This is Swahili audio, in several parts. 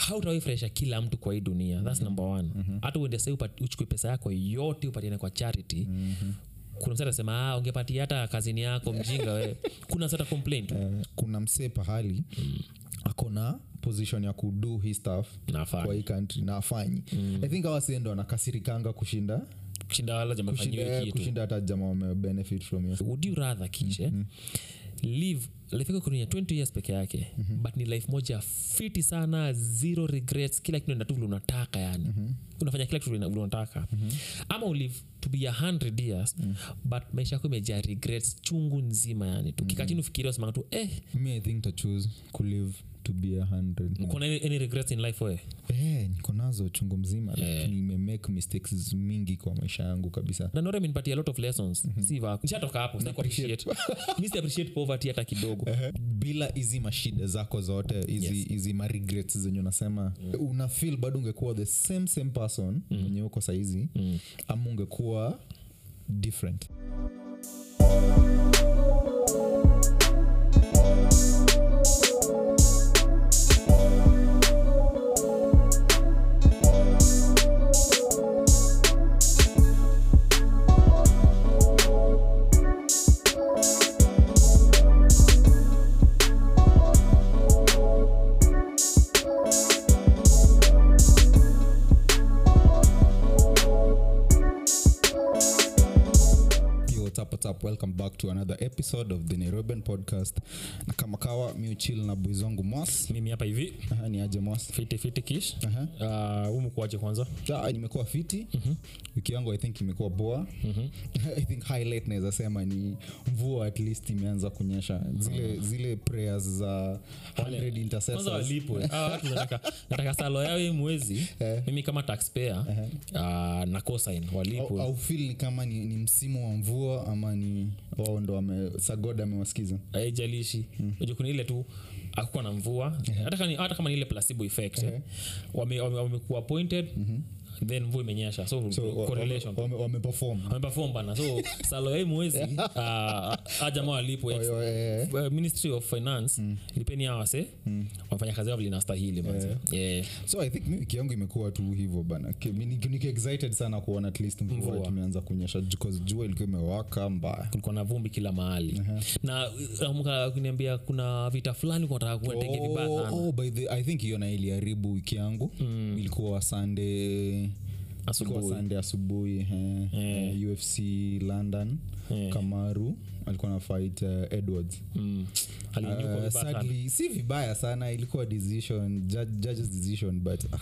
hautawaifurahisha kila mtu kwa hii dunia thats number one hata uende sai uchukue pesa yako yote upatiane kwa charity kuna msa atasema ah, ungepatia hata kazini yako mjinga we kuna sata complaint Eh, kuna msee pahali akona position ya kudu hii stuff Nafanya. kwa hii country na afanyi i think awasiendo anakasirikanga kushinda kushinda wala kushinda, jamefanyiwe kitu kushinda hata jama wamebenefit from hiyo would you rather kishe live life yako kunia 20 years peke yake but ni life moja fiti sana zero regrets kila kitu natu vile unataka yani unafanya kila kitu vile vile unataka ama ulive to be 100 years but maisha yako imejaa regrets chungu nzima yani tu kika chini ufikiria usemanga tu eh me i think to choose kulive to be a hundred uko na any, any regrets in life we Eh, niko nazo chungu mzima like, nimemake mistakes mingi kwa maisha yangu kabisa na nore imenipatia a lot of lessons si va nishatoka hapo sitaki appreciate mi si appreciate poverty hata kidogo bila hizi mashida zako zote hizi Yes. hizi ma regrets zenye unasema una feel bado ungekuwa the same same person mwenye uko saizi ama ungekuwa different Yo, what's up, what's up? welcome back to another episode of the nairobian podcast na kama kawa mi uchil na bwizongu mwas mimi hapa hivi Aha, ni aje mwas fiti fiti kish Aha. uh, umekuaje kwanza Ah, nimekuwa fiti wiki yangu i think imekuwa boa i think highlight naweza sema ni mvua at least imeanza kunyesha zile zile prayers za 100 kwanza intercessors walipwe Hawa watu nataka, nataka salo yao hii mwezi mimi kama taxpayer uh, na cosign au, walipwe au feel ni kama ni, ni msimu wa mvua ama ni wao ndo wame sagod amewasikiza haijalishi mm. kuna ile tu akuwa na mvua hata kama ni- hata kama ni ile placebo effect eh. wame- wame- wamekuwa appointed then mvua imenyesha so, So, wa- correlation wame- wame- wameperform wameperform bana so salo yai mwezi uh, ajamaa walipwe Oyo, eh, Uh, ministry of finance lipeni awase wamefanya kazi yao vile inastahili manze. Yeah. so i think mi wiki yangu imekuwa tu hivyo bana Ki- mi niko niko excited sana kuona at least mvua Mvua. tumeanza kunyesha because jua ilikuwa imewaka mbaya kulikuwa na vumbi kila mahali na nakumbuka kuniambia kuna vita fulani kunataka kuendege vibaya Oh, sana oh, by the, i think hiyo na iliharibu wiki yangu ilikuwa sunday Asubuhi. ilikuwa sunday asubuhi eh, eh, ufc london kamaru alikuwa na fight uh, edwards Mm. Alinyukwa Uh, vibaya sana. sadly si vibaya sana ilikuwa decision judge, judge's decision but ah,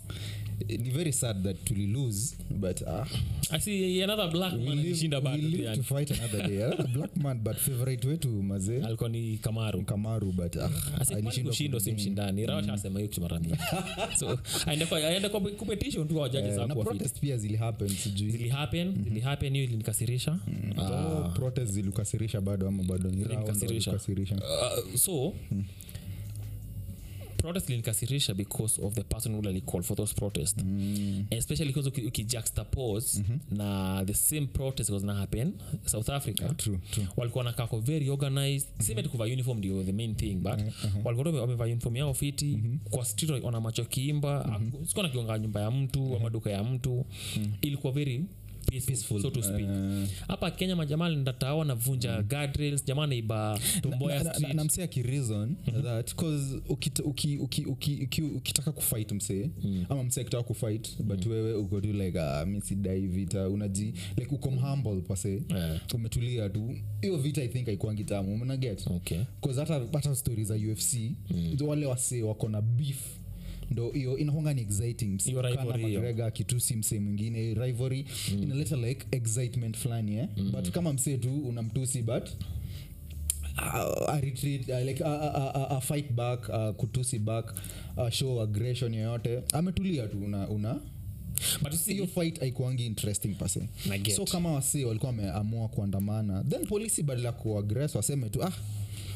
ni very sad that tuli lose but ah, I see another black man alishinda we bado live pia. to fight another day Another black man but favorite wetu mazee alikuwa ni kamaru kamaru but ah, alishindwa kushindo si mshindani rawa asema hiyo kitu mara mingi so aende kwa aende kwa competition tu wajaji Eh, za na kuwa fit protest pia zilihappen sijui zili happen zili happen hiyo ilinikasirisha Oh, protest zilikasirisha bado ama bado ni round Zilinikasirisha. walikasirisha. uh, so protest linikasirisha because of the person who call for those protests mm. especially because uki- ukijuxtapose mm-hmm. na the same protest was na happen south africa True, true. walikuwa walikuwa nakako very organized mm-hmm. sime tukuva uniform ndio the main thing but uh-huh. walikuwa tu wamevaa uniform yao fiti mm-hmm. kwa street wana macho kiimba mm-hmm. sikuwa nakionga nyumba ya mtu mm-hmm. ama duka ya mtu mm-hmm. ilikuwa very peaceful, so to speak Eh, hapa kenya majamaa ndatawa wanavunja guardrails jamaa naiba tomboya na- na- street na msee akireason that cause ukita- uki- uki- uki- uki- ukitaka kufight msee ama msee akitaka kufight but wewe uko tu like ah, mi sidai vita unaji like uko mhumble pase Eh. umetulia tu hiyo vita i think haikuangi tamu mnaget okay bcause hata hata stori za ufc wale wasee wako na beef ndo hiyo inakonga ni exciting Hiyo Conor rivalry hiyo. McGregor akitusi msee mwingine rivalry inaleta like excitement fulani eh? but kama msee tu unamtusi but uh, a retreat, uh, like, uh, uh, uh, uh, fight back uh, kutusi back uh, show aggression yoyote ametulia tu una, una but you see, hiyo fight haikuangi interesting pase Na get. so kama wasee walikuwa wameamua kuandamana then polisi badala ya kuagres waseme tu ah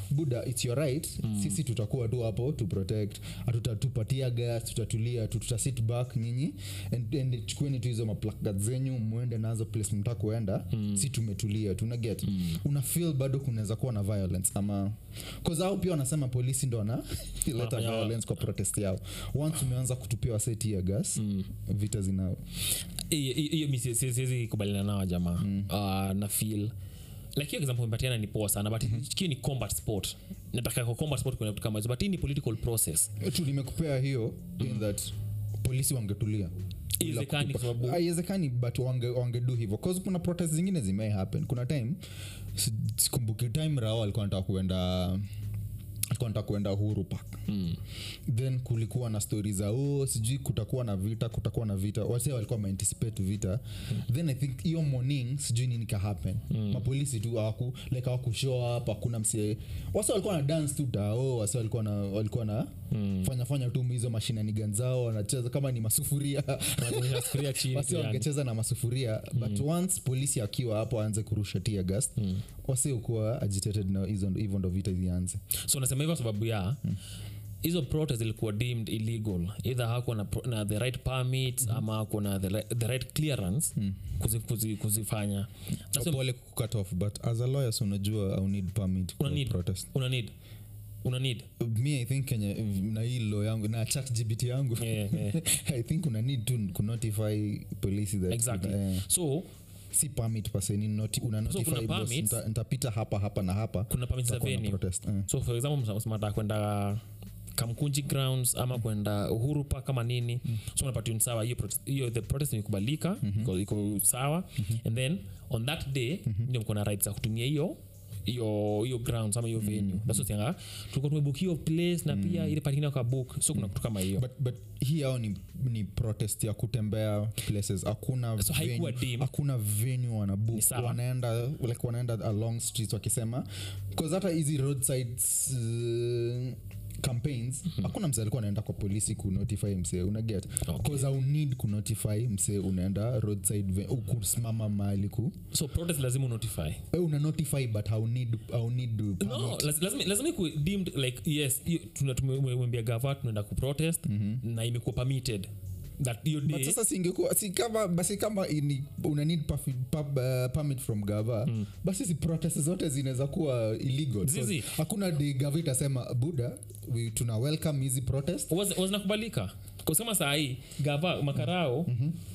buda its your right sisi tutakuwa tu hapo to protect hatutatupatia gas tutatulia tu tutasit back nyinyi and, and chukueni tu hizo maplakat zenyu mwende nazo place mta kuenda si tumetulia tuna get una feel bado kunaweza kuwa na violence ama au pia wanasema polisi ndo wanaleta Wanafanya- violence kwa protest yao once umeanza kutupia wasetia gas vita zina hiyo hiyo mi si- si- siwezi kubaliana nao jamaa uh, na feel like hiyo example umepatiana ni poa sana but mm-hmm. ni combat sport nataka kwa combat sport kuna vitu kama hizo but hii ni political process tu nimekupea hiyo in that polisi wangetulia Haiwezekani kwa sababu- haiwezekani but wange, wangedu hivyo cause kuna protest zingine zimei happen kuna time si- sikumbuki time rao alikuwa nataka kuenda alikuwa nataka kuenda huru park mm. then kulikuwa na stori za oh, sijui kutakuwa na vita kutakuwa na vita wase walikuwa wameanticipate vita then i think hiyo morning sijui nini ka happen mapolisi tu hawaku like hawaku show up hakuna msie wase walikuwa na dance tu tao wase walikuwa na walikuwa na fanya fanya tu hizo mashinani ganzao wanacheza kama ni masufuria Wanaonyesha sufuria chini wasi yani. wangecheza na masufuria but once polisi akiwa hapo aanze kurusha tia gas wasi ukuwa agitated na hizo hivyo ndo vita zianze so nasema hivyo sababu ya hizo protest zilikuwa deemed illegal either hakuwa na, pro- na the right permits ama hakuwa na the, right- the right clearance kuzi, kuzi, kuzifanya That's why pole kucut off but as a lawyer so unajua au need permit una for need protest una need una need me i think kenye na hii law yangu na chat gbt yangu Yeah, yeah. i think una need to kunotify police that exactly eh, so si permit paseni noti, una So notify kuna boss, permits. nita- nitapita hapa hapa na hapa kuna permits za Tutakuwa na venue protest eh. so for example msmata kwenda kamkunji grounds ama kwenda uhuru park kama nini so unapatiwa ni sawa hiyo protest- hiyo the protest imekubalika iko- iko sawa and then on that day ndio mko na rights za kutumia hiyo hiyo hiyo grounds ama hiyo venue that's what yanga tulikuwa tumebook hiyo place na pia ile parking kwa book so kuna kitu kama hiyo but, but hii ao ni, ni protest ya kutembea places hakuna So haikuwa venue- dim. hakuna venue wanabook Ni sawa. wanaenda like wanaenda along streets wakisema bcause hata hizi roadsides uh, campaigns hakuna msee alikuwa anaenda kwa polisi kunotify msee unaget Okay. au need kunotify msee unaenda roadside ve- u- kusimama mahali ku so protest lazima unotify Eh, una notify but how need, how need no permit. laz- lazima lazima ikuwe deemed like yes hiyo tuna- tumemwambia gava tunaenda kuprotest na imekuwa permitted that hiyo but day sasa singekuwa si kama basi kama ini, una need perfi- pub, uh, permit from gava mm. basi si protest zote zinaweza kuwa illegal Zizi. So, hakuna di gava itasema buda we, tuna welcome hizi protest Was- was nakubalika kusema saa hii gava makarao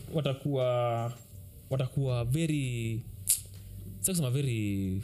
watakuwa watakuwa very sasa kusema very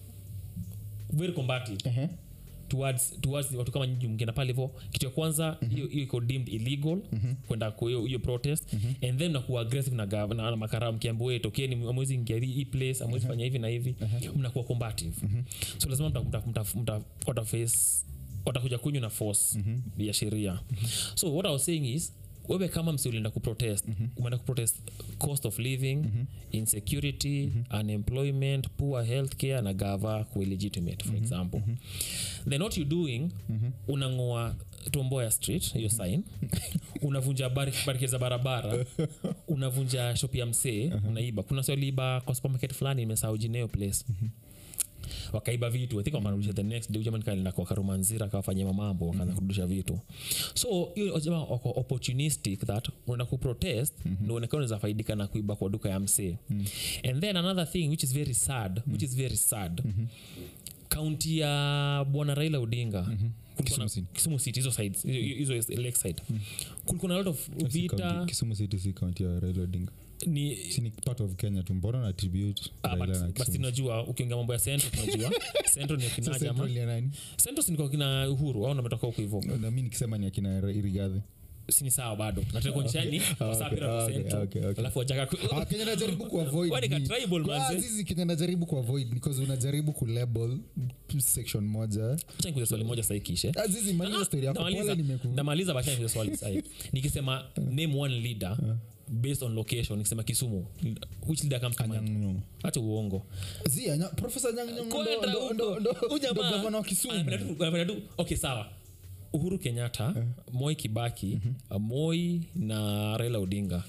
very combative uh-huh. towards, towards watu kama nyinyi mkienda pale hivo kitu ya kwanza hiyo hiyo iko deemed illegal kwenda kwa hiyo hiyo protest and then nakuwa aggressive na, gav- na, na makarao mkiambia we tokeni amwezi ingia hii hii place amwezi fanya hivi na hivi mnakuwa combative so lazima mta- mta- mta- mta- wataface watakuja kunywa na force ya sheria so what i was saying is wewe kama msi ulienda kuprotest umeenda kuprotest cost of living insecurity unemployment poor health care na gava kuillegitimate for example then what you doing unangoa tomboya street hiyo sign unavunja bari- barricades za barabara unavunja shop ya msee unaiba kuna sioliiba kwa supermarket fulani imesahau jineo place wakaiba vitu I think wakarudisha the next day jamani kaenda kwa karumanzira akawafanyia mamambo wakaanza kurudisha vitu so hiyo jamaa wako opportunistic that unaenda kuprotest mm-hmm. ndo uonekana unaweza faidika na kuiba kwa duka ya msee and then another thing which is very sad which is very sad kaunti ya bwana raila odinga kulikuwa na- Kisumu City. kisumu city hizo sides hizo hizo lake side kulikuwa na lot of Si vita county- kisumu city si kaunti ya raila odinga ni si ni part of kenya tu mbona na tribute Ah, Raila but- na but Kisumu? tunajua ukiongea mambo ya centro tunajua centro ni So akina Central jama ni ya nani? centro sinikuwa kina uhuru au nametoka huko hivo na mi nikisema ni akina rigadhi sini sawa bado natekuonyeshani okay, wasapira okay, centro okay, okay. alafu wajaka Ah, kenya najaribu kuavoid Kwani ka ni- tribal, Kwa manze? zizi kenya najaribu kuavoid because unajaribu kulabel section moja nikuza swali moja saikishe Ah, zizi maliza story yako pole nimeku namaliza bachaniza swali sai nikisema name one leader based on location nikisema kisumu which leader comes to mind Anyang' acha uongo Zi, anya- Professor Anyang' Nyong'o ndo- Kwenda ndo- huko. ndo- ndo- Huyu jamaa ndo gavana wa Kisumu. anapenda tu- anapenda tu- okay sawa uhuru kenyatta moi kibaki moi na raila odinga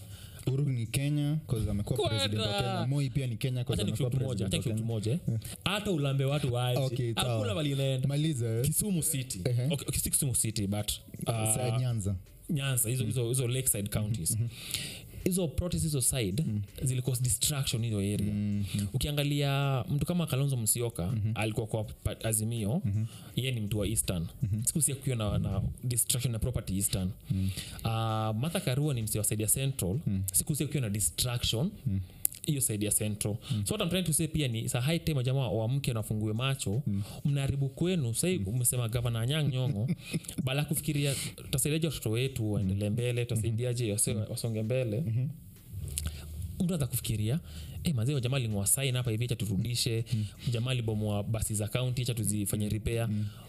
uhuru ni kenya 'cause amekuwa Kwenda. president wa kenya moi pia ni kenya 'cause Acha amekuwa nikushoot moja, acha president wa nikushoot kenya moja, eh. hata ulambe watu waje Okay, sawa. hakuna mali inaenda maliza eh. kisumu city Ehe. okay, okay, si kisumu city but Sa- uh, nyanza nyanza hizo hizo hizo lakeside counties hizo protest hizo side zilicause distraction hizo area ukiangalia mtu kama kalonzo msioka alikuwa kwa pa- azimio yeye ni mtu wa eastern sikusia kukiwa na, na distraction na property eastern uh, martha karua ni msi wa side ya central sikusia kukiwa na distraction hiyo side ya central so what I'm trying to say pia ni sa high time jamaa wamke nafungue macho mnaharibu kwenu sahii umesema gavana anyang nyongo bala kufikiria tutasaidiaje watoto wetu waendelee mbele tutasaidiaje wase- wasonge mbele mtu anza kufikiria hey, mazee jamaa ling'oa sain hapa hivi cha turudishe jamaa libomoa basi za kaunti cha tuzifanye repair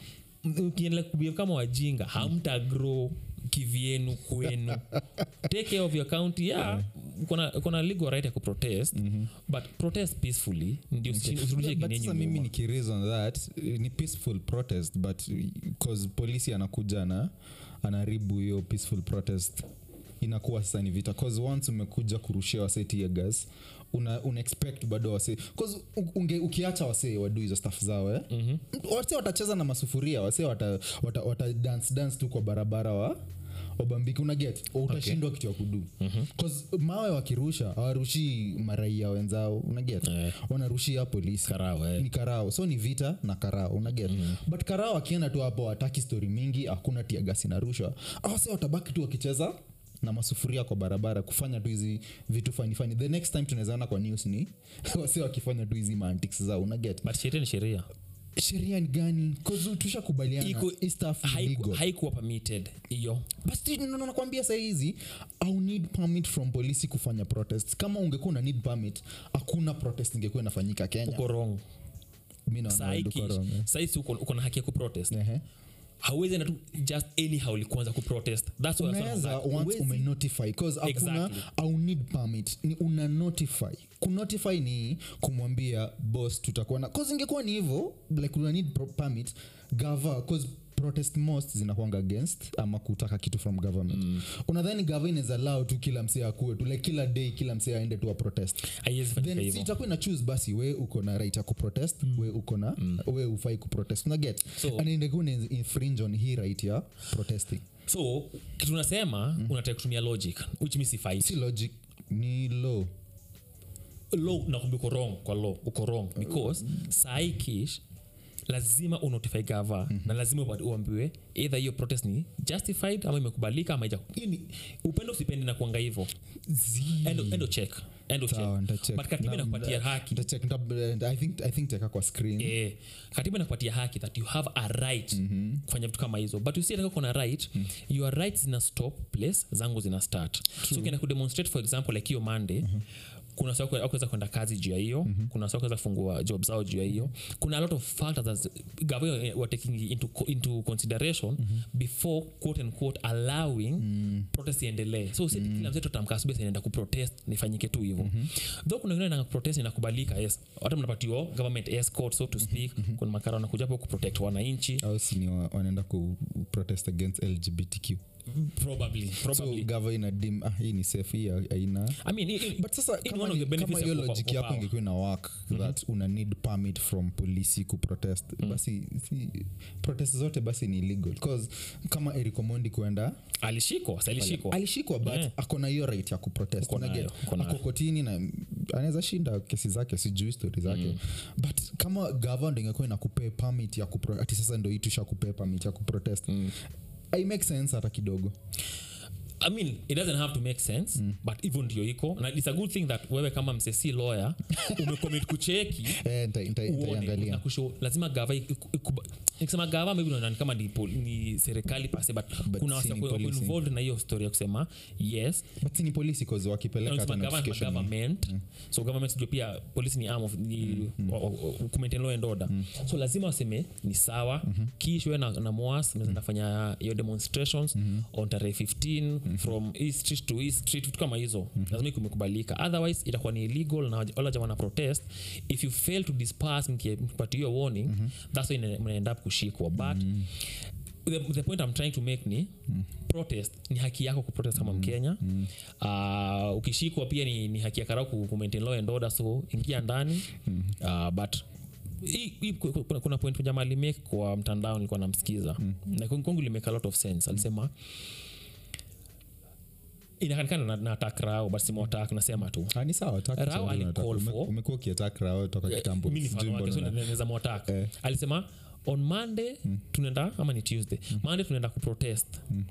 M- ukiendelea kubehave kama wajinga hamta grow kivyenu kwenu take care of your county yeah, kuna kuna legal right ya kuprotest but protest peacefully ndio usi- usirudishe But kinyenyi sasa mimi nyuma. nikireason that eh, ni peaceful protest but cause polisi anakuja na anaharibu hiyo peaceful protest inakuwa sasa ni vita cause once umekuja kurushia wasee tear gas una, una expect bado wasee cause u- unge, ukiacha wasee wadu hizo staff zao eh? mm-hmm. wasee watacheza na masufuria wasee wata, wata, wata dance dance tu kwa barabara wa wabambiki unaget utashindwa kitu ya kudu mm-hmm. mawe wakirusha hawarushii maraia wenzao unaget Eh. wanarushia polisi Karao, eh. ni karao so ni vita na karao unaget mm. but karao akienda tu hapo wataki stori mingi hakuna tiagasi narushwa awase watabaki tu wakicheza na masufuria kwa barabara kufanya tu hizi vitu fanifani the next time tunawezaona kwa news ni wase wakifanya tu hizi mantics zao unaget but sheria ni sheria sheria ni gani Cause tushakubaliana Iko- hii stuff ni Haiku- legal. haikuwa permitted hiyo But no, no, nakwambia sahizi au need permit from polisi kufanya protest kama ungekuwa una need permit hakuna protest ingekuwa inafanyika kenya uko wrong mi naona wewe uko wrong, eh. saisi uko uko na haki ya kuprotest Ehe. hauwezi enda tu just anyhow likuanza kuprotest thats why I unaweza said that. once Huwezi- umenotify bcause hakuna Exactly. au need permit ni una notify kunotify ni kumwambia boss tutakuwa na cause ingekuwa ni hivyo like una need pro- permit gava cause protest most zinakwanga against ama kutaka kitu from government mm. unadhani gava inaweza lao tu kila msee akue tu like kila day kila msee aende tu a protest haiwezi fanyika then si hivyo itakuwa ina choose basi we uko na right ya kuprotest mm. we uko na mm. we ufai kuprotest unaget So- and ingekuwa ina infringe on hii right ya protesting so kitu unasema unataka kutumia logic which means if I si logic ni law law nakwambia uko wrong kwa law uko wrong because sahi kish lazima unotify gava na lazima upa- uambiwe either hiyo protest ni justified ama imekubalika ama ija upendo usipendi na kuanga hivo endo, endo check endo Sawa, check nitacheck. but katiba Na- inakupatia na- haki nitacheck, nita- I think- I think teka kwa screen eh, katiba inakupatia haki that you have a right mm-hmm. kufanya vitu kama hizo but usiataka kona right mm. your rights zina stop place zangu zina start so ukienda kudemonstrate for example like hiyo monday mm-hmm kuna sakuweza kwenda kazi juu ya hiyo mm-hmm. kuna sakuweza kufungua job zao juu ya hiyo kuna a lot of factors that government were taking into, co- into consideration mm-hmm. before quote and quote allowing mm. protest iendelee so mm-hmm. kila mzetu tamkasubia inaenda kuprotest nifanyike tu hivyo mm-hmm. though kuna wengine na protest inakubalika yes hata mnapatiwa government escort so to speak mm-hmm. kuna makara wanakuja hapo kuprotect wananchi au si ni wa- wanaenda ku protest against lgbtq probably so probably gava ina dim ah, hii ni safe hii haina i mean i- i- but sasa in kama one of ni- the benefits kama hiyo of- of- logic of yako power. ingekuwa ina work that una need permit from polisi kuprotest basi si, protest zote basi ni illegal cause kama erikomondi kuenda alishikwa sa alishikwa alishikwa but Yeah. ako na hiyo right ya kuprotest Uko nayo, Unaget? uko nayo. ako kotini na anaweza shinda kesi zake sijui stori zake mm. but kama gava ndo ingekuwa inakupea permit ya kupro, ati sasa ndo hii tushakupea permit ya kuprotest mm. i make sense hata kidogo i mean it doesn't have to make sense mm. but hivyo ndio iko na it's a good thing that wewe kama msesi lawyer umecommit kucheki eh, nita- nita- uone nitaiangalia na kushow lazima gava iku- ikuba- nikisema gava maybe unaona ni kama ni, pol- ni serikali pase but, But kuna si wasa ni wako policing. involved na hiyo story ya kusema yes but si ni polisi cause wakipeleka hata Unasema government, notification government so government ndio pia police ni arm of ni wa- wa- wa- kumaintain law and order so lazima waseme ni sawa kishwe na, na moas mnaweza fanya hiyo demonstrations on tarehe 15 from east street to east street vitu kama hizo lazima kumekubalika otherwise itakuwa ni illegal na wala jamaa wana protest if you fail to disperse mkie- mkipatia hiyo warning that's why ina- mnaenda up kushikwa but the, the point i'm trying to make ni mm. protest ni haki yako kuprotest kama mkenya mm. uh, ukishikwa pia ni, ni haki ya karau ku ku maintain law and order so ingia ndani mm. uh, but hii- hii ku- ku- kuna, kuna point jamaa alimake kwa mtandao nilikuwa namsikiza mm. na kwangu kwangu limake a lot of sense alisema inakanikana na, na attack rao but simatak nasema tu Ah, ni sawa attack Rao Kiswahili ali unataka. call Ume- for- umekuwa ukiattack Rao toka kitambo mi ni fan Sijui wake, so mbona na- naweza mwatak Eh. alisema on monday tunaenda ama ni tuesday monday tunaenda kuprotest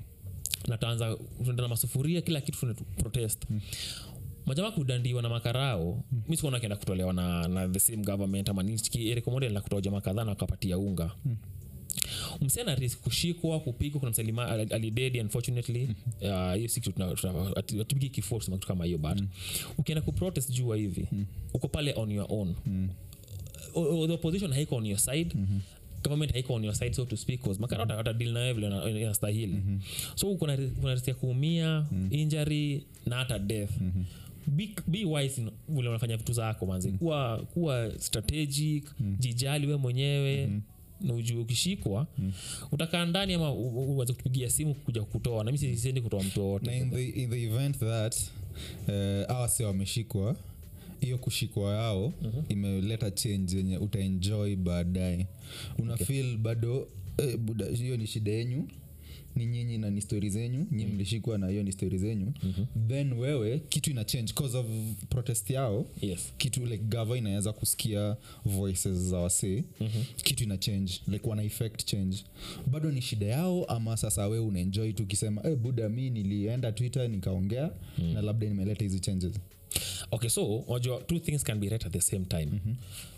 na taanza tunaenda na masufuria kila kitu tunaenda protest majamaa kudandiwa na makarao mm. mi sikuona akienda kutolewa na, na the same government ama nirikomoda kutoa jamaa kadhaa na wakapatia unga mm msena risk kushikwa kupigwa kuna msalima alidedi unfortunately Uh, hiyo siku atupigi kifua kusema kitu kama hiyo but ukienda kuprotest jua hivi uko pale on your own O- o- the opposition haiko on your side government haiko on your side so to speak cause makarata hata deal nayo vile ina- inastahili so kuna ri- kuna risk ya kuumia injury na hata death be, be wise in vile unafanya vitu zako manzi kuwa, kuwa strategic jijali we mwenyewe na ujue ukishikwa utakaa ndani ama u- u- uanze kutupigia simu kuja kutoa na mi siendi kutoa mtu na wowote in the, in the event that uh, awa si wameshikwa hiyo kushikwa yao mm-hmm. imeleta change yenye utaenjoy baadaye una okay. feel bado eh, buda hiyo ni shida yenyu ni nyinyi na ni stori zenyu nyi mlishikwa na hiyo ni stori zenyu mm-hmm. then wewe kitu ina change cause of protest yao yes kitu like gava inaweza kusikia voices za wasee mm-hmm. kitu ina change like wana effect change bado ni shida yao ama sasa we unaenjoy tu ukisema hey, buda mi nilienda twitter nikaongea mm. na labda nimeleta hizi changes okay so unajua two things can be right at the same time mm-hmm.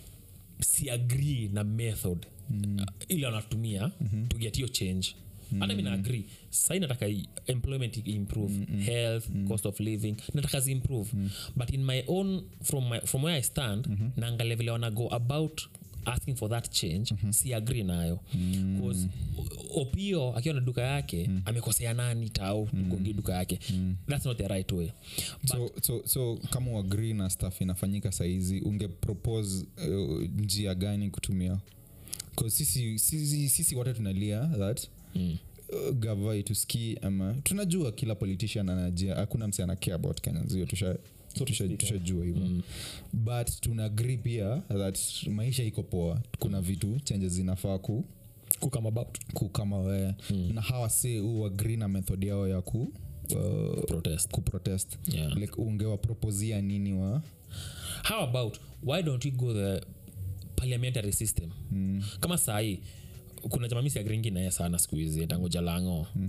si agree na method mm. uh, ile wanatumia mm-hmm. to get hiyo change hata mm. mi naagri sai nataka i- employment i- improve mm-hmm. health mm-hmm. cost of living nataka ziimprove mm. but in my own from, my, from where i stand mm-hmm. naangalia vile wana go about asking for that change mm-hmm. si agree nayo bcause opio akiwa na duka yake mm. amekosea nani tau mm. duka yake mm. that's not the right way so, so, so kama uagri na staff inafanyika sahizi unge propose uh, njia gani kutumia 'Cause sisi, sisi, sisi wote tunalia that mm. uh, gava ituski ama tunajua kila politician anajia hakuna mse ana care about kenyans hiyo tusha tusha- tushajua hivyo mm. but tuna agree pia that maisha iko poa kuna vitu changes zinafaa ku kukam about kukama wee mm. na hawa se uagri na method yao ya ku uh, protest kuprotest Yeah. like ungewapropozia nini wa how about why don't we go the parliamentary system mm. kama sahii kuna jamamisi agringi naye sana siku hizi tangoja lango mm.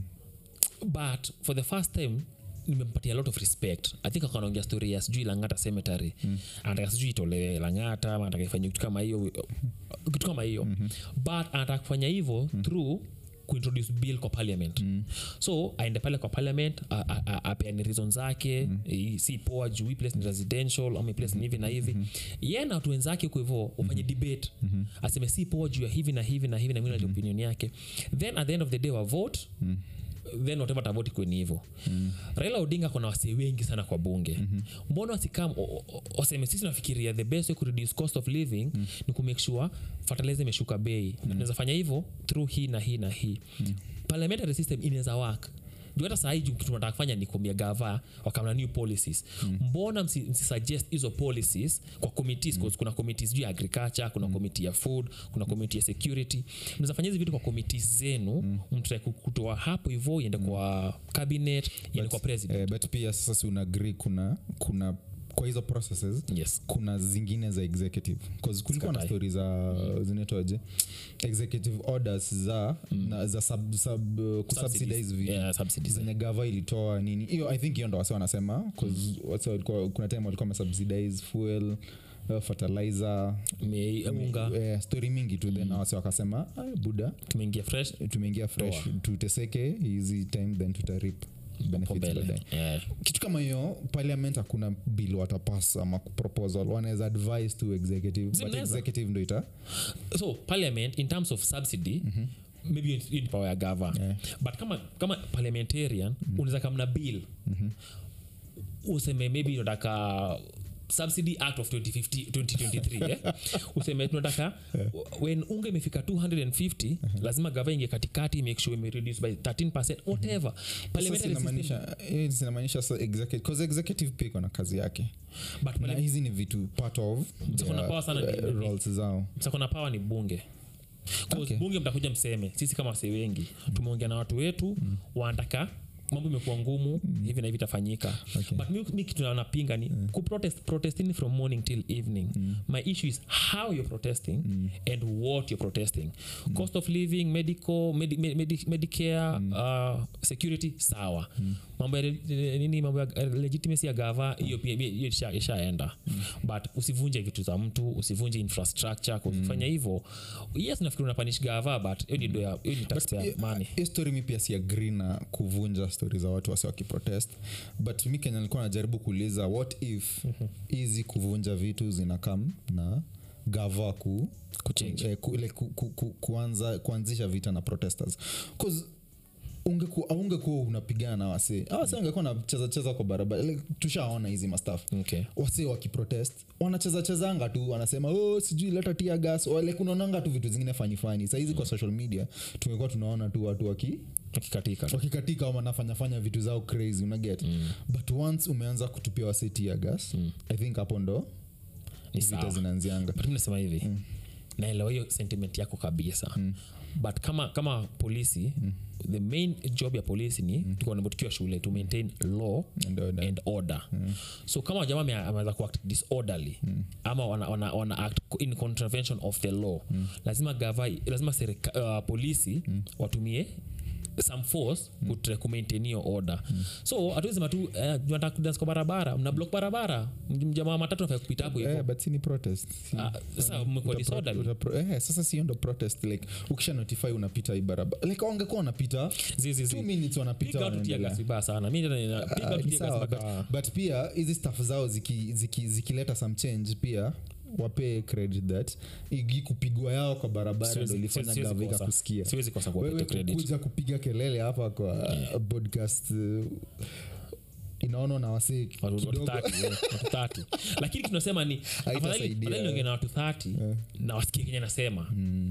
but for the first time nimempatia a lot of respect i think akanaongea story ya sijui langata cemetery mm. anataka sijui itolewe langata ama anataka ifanye kitu kama hiyo kitu kama hiyo mm-hmm. but anataka kufanya hivyo mm. through kuintroduce bill kwa parliament mm. so aende pale kwa parliament a- a- a- apeane reason zake mm. si poa juu hii place ni residential ama hii place ni hivi na hivi mm-hmm. ye na watu wenzake huko hivo ufanye debate mm-hmm. aseme si poa juu ya hivi na hivi na hivi na hivi na opinion yake then at the end of the day wa vote mm then whatever tavoti kweni hivo mm. raila odinga kona wasee wengi sana kwa bunge mm-hmm. mbona wasikam o- o- waseme sisi nafikiria the best way kureduce cost of living mm. ni kumake sure fertilizer imeshuka bei mm. tunaweza fanya hivyo through hii na hii na hii mm. parliamentary system inaweza work juu hata sahii kitu tunataka kufanya ni kuambia gava wakamna new policies mm. mbona msi, msisuggest hizo policies kwa committees mm. kuna committees juu ya agriculture kuna mm. committee ya food kuna committee ya security mnaweza fanya hizi vitu kwa committees zenu mm. mtrai kutoa hapo hivo iende kwa cabinet iende kwa president eh, but pia sasa si unaagri kuna kuna kwa hizo processes yes kuna zingine za executive 'Cause kulikuwa na Sikatai. stori za zinaitwaje executive orders za na, za sub, sub, uh, kusubsidize vitu yeah, subsidies zenye gava ilitoa nini hiyo i think hiyo ndo wase wanasema 'cause wase walikuwa kuna time walikuwa wamesubsidize fuel uh, fertilizer Me- unga eh, story mingi tu then wase wakasema "Ah, buda tumeingia fresh tumeingia fresh tuteseke hizi time then tutarip hapo benefits mbele baadaye yeah. kitu kama hiyo parliament hakuna bill watapas ama proposal wanaweza advise to executive but Zinaweza. executive ndo ita so parliament in terms of subsidy mm-hmm maybe hiyo ni power ya gava Yeah. but kama kama parliamentarian mm-hmm. unaweza kamna bill mm-hmm. useme maybe unataka subsidy act of 2050, 2023 eh? useme tunataka when unga imefika 250 lazima gava inge katikati make sure imereduce by 13 whatever Sasa Parliamentary system- inamaanisha eh, zinamaanisha sa executive, 'cause executive pia iko na kazi yake but na hizi ni vitu part of Msako na their, power sana ni- eh, roles zao sakona pawa ni bunge 'Cause Okay. bunge mtakuja mseme sisi kama wase wengi tumeongea na watu wetu wanataka mambo imekuwa ngumu hivi na hivi itafanyika Okay. but mi, mi kitu na- napinga ni kuprotest protesting from morning till evening my issue is how you're protesting and what you're protesting cost of living medical medi, medi, medi, medicare uh, security sawa mambo ya le- nini mambo ya eh, legitimacy ya gava hiyo pia hiyo isha- ishaenda but usivunje vitu za mtu usivunje infrastructure kufanya hivyo yes nafikiri unapanish gava but hiyo ni do ya- hiyo ni taxpayer money hiyo story mi pia si agree na kuvunja stori za watu wasi wakiprotest but mi kenya nilikuwa najaribu kuuliza what if hizi kuvunja vitu zinakam na gava ku Kuchange. eh, ku, like, ku, ku, ku, kuanza, kuanzisha vita na protesters 'Cause ungeku- aungekuwa unapigana na wasee awase angekuwa nacheza cheza kwa barabara like, tushaona hizi mastaf okay wase wakiprotest wanacheza chezanga tu wanasema oh, sijui leta tia gas Or like unaonanga tu vitu zingine fanifani sahizi kwa social media tumekuwa tunaona tu watu waki akikatika wakikatika ama wanafanyafanya vitu zao crazy unaget mm. but once umeanza kutupia wase tia gas mm. i think hapo ndo ni vita sawa zinaanzianga but mi nasema hivi mm. naelewa hiyo sentiment yako kabisa mm. but kama kama polisi mm. the main job ya polisi ni mm. tukiwa shule to maintain law And order. and order mm. so kama jamaa ame- ameweza kuact disorderly mm. ama wana, wana, wana act in contravention of the law mm. lazima gava lazima serika, uh, polisi mm. watumie some force mm. kutre kumaintain hiyo order mm. so hatuwezi sema tu eh, nataka kudance kwa barabara mna block barabara M- jamaa matatu nafaa kupita hapo hivyo Eh, but si ni protest Si- Ah, sasa mmekuwa Utapro- disorderly. utapro- eh, sasa sio ndo protest like ukisha notify unapita hii barabara like wangekuwa wanapita Zizi, two zi. minutes wanapita piga watu tia wanaendelea. gas vibaya sana mi tena nina- piga Ah, watu ni tia gas sawa, mpaka- but, but pia hizi staff zao zikileta ziki, ziki, zikileta some change wape credit that igi kupigwa yao kwa barabara Siwezi- ndo ilifanya siwezi gavika kosa. kusikia siwezi kosa kuwapata wewe credit kuja kupiga kelele hapa kwa podcast uh, inaonwa na wasee Watu- watu kidogo 30, yeah, watu 30. lakini tunasema ni afadhali Haitasaidia. afadhali niongee na watu 30 na wasikie kenye nasema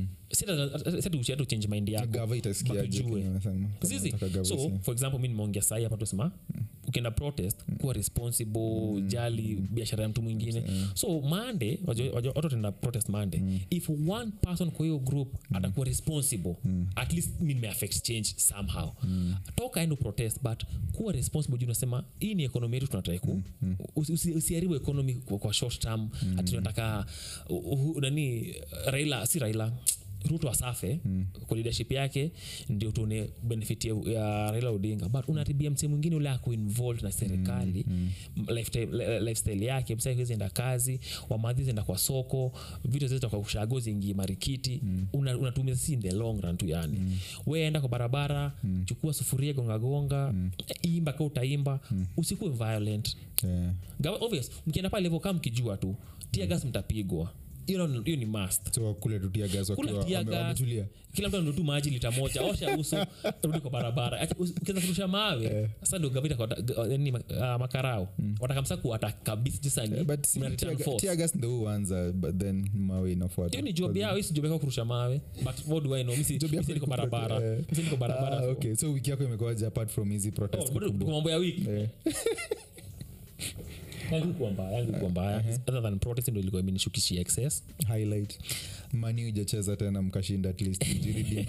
sita uchange mind yako gava itasikia aje Bakujue. kenye wanasema, kama zizi wanataka gava so isikie. for example mi nimeongea sahi hapa tusema ukienda protest kuwa responsible jali biashara ya mtu mwingine so mande watu tenda protest mande if one person kwa hiyo group atakuwa responsible at least mi nimeaffect change somehow toka endo protest but kuwa responsible juu unasema hii ni ekonomi yetu tunatrai ku usi- usi- usiharibu economy kwa, kwa short term ati tunataka uh, uh, nani raila si raila ruto asafe mm. kwa leadership yake ndio tuone benefit ya, ya raila odinga but unaribia msee mwingine ule ako involved na serikali mm. lifestyle, li- lifestyle yake msa hizi enda kazi wamadhi enda kwa soko vitu zita kwa ushago zingi marikiti mm. una, unatumia si in the long run tu yani mm. we enda kwa barabara mm. chukua sufuria gongagonga mm. imba ka utaimba mm. usikuwe violent Yeah. Gawa- obvious mkienda pale levo kaa mkijua tu tia gas mtapigwa hiyo ni- hiyo ni must so kule tutia gas Kula wakiwa tia wame- gas. wametulia kila mtu anatu maji lita moja osha uso rudi kwa barabara Ati usi- ukianza kurusha mawe sasa ndio gavita kwa ga- nini, ah, makarao watakamsa kuata kabisa jisani but si- mna return tia- force. tia gas ndo huanza but then mawe inafuata hiyo ni job yao hisi job yako kurusha mawe but what do I know misi Job yako misi niko ni kuprote- barabara eh. misi niko barabara Ah, so- okay so wiki yako imekuaja apart from hizi protest Oh, bado kubwa. tuko mambo ya wiki Eh. yangu kuwa mbaya yangu kuwa mbaya other than protest ndio ilikuwa imenishukishia excess highlight mani ujacheza tena mkashinda at least mjiridi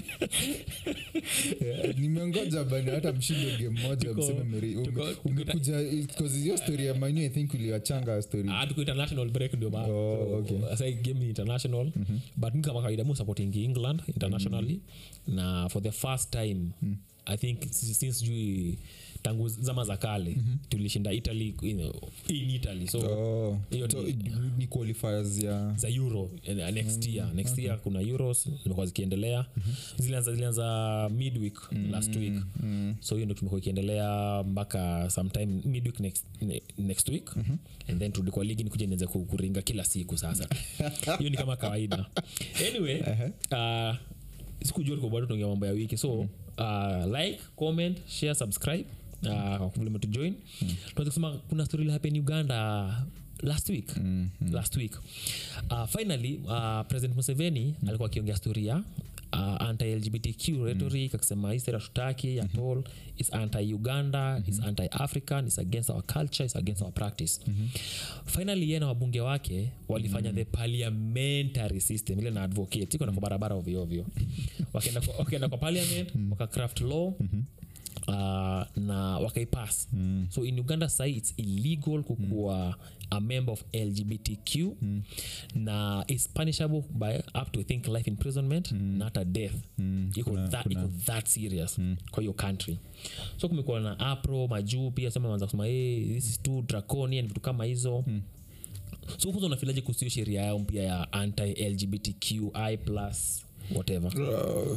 yeah, nimengoja bani hata mshinde game moja Tuko- mseme meri- ume- tuko- umekuja because hiyo story ya mani i think uliwachanga story Ah, tuko international break ndio maana Oh, So, okay. sasa hii game ni international but mi kama kawaida mu supporting england internationally na for the first time i think si- since jui tangu zama za kale tulishinda italy you know, in italy so oh, Hiyo so, ni- ni qualifiers ya za euro eh, next year next year kuna euros zimekuwa zikiendelea zilianza zilianza midweek last week so hiyo ndio tumekuwa ikiendelea mpaka sometime midweek next, ne- next week and then turudi kwa ligi nikuja nianze ku- kuringa kila siku sasa hiyo ni kama kawaida anyway uh, sikujua tuko bado tunaongea mambo ya wiki so uh, like comment share subscribe uh, vile umetujoin tunaweza kusema kuna story ile happen uganda last week mm-hmm. last week uh, finally uh, president museveni mm-hmm. alikuwa akiongea story ya uh, anti-lgbtq rhetoric akisema hii sera tutaki at all is anti-uganda is anti-african is against our culture is against our practice finally ye na wabunge wake walifanya the parliamentary system ile na advocate iko na kwa barabara ovyoovyo wakaenda kwa- wakaenda kwa parliament wakacraft law Uh, na wakaipass mm. so in uganda sai its illegal kukuwa mm. a member of lgbtq mm. na is punishable by up to I think life imprisonment mm. na hata death mm. iko Kuna- that, kuna- iko that serious mm. kwa hiyo country so kumekuwa na apro majuu pia sema wanza kusema hey, this is too draconian vitu kama hizo mm so kwanza unafilaje kuhusu hiyo sheria yao mpya ya anti lgbtqi plus whatever Uh,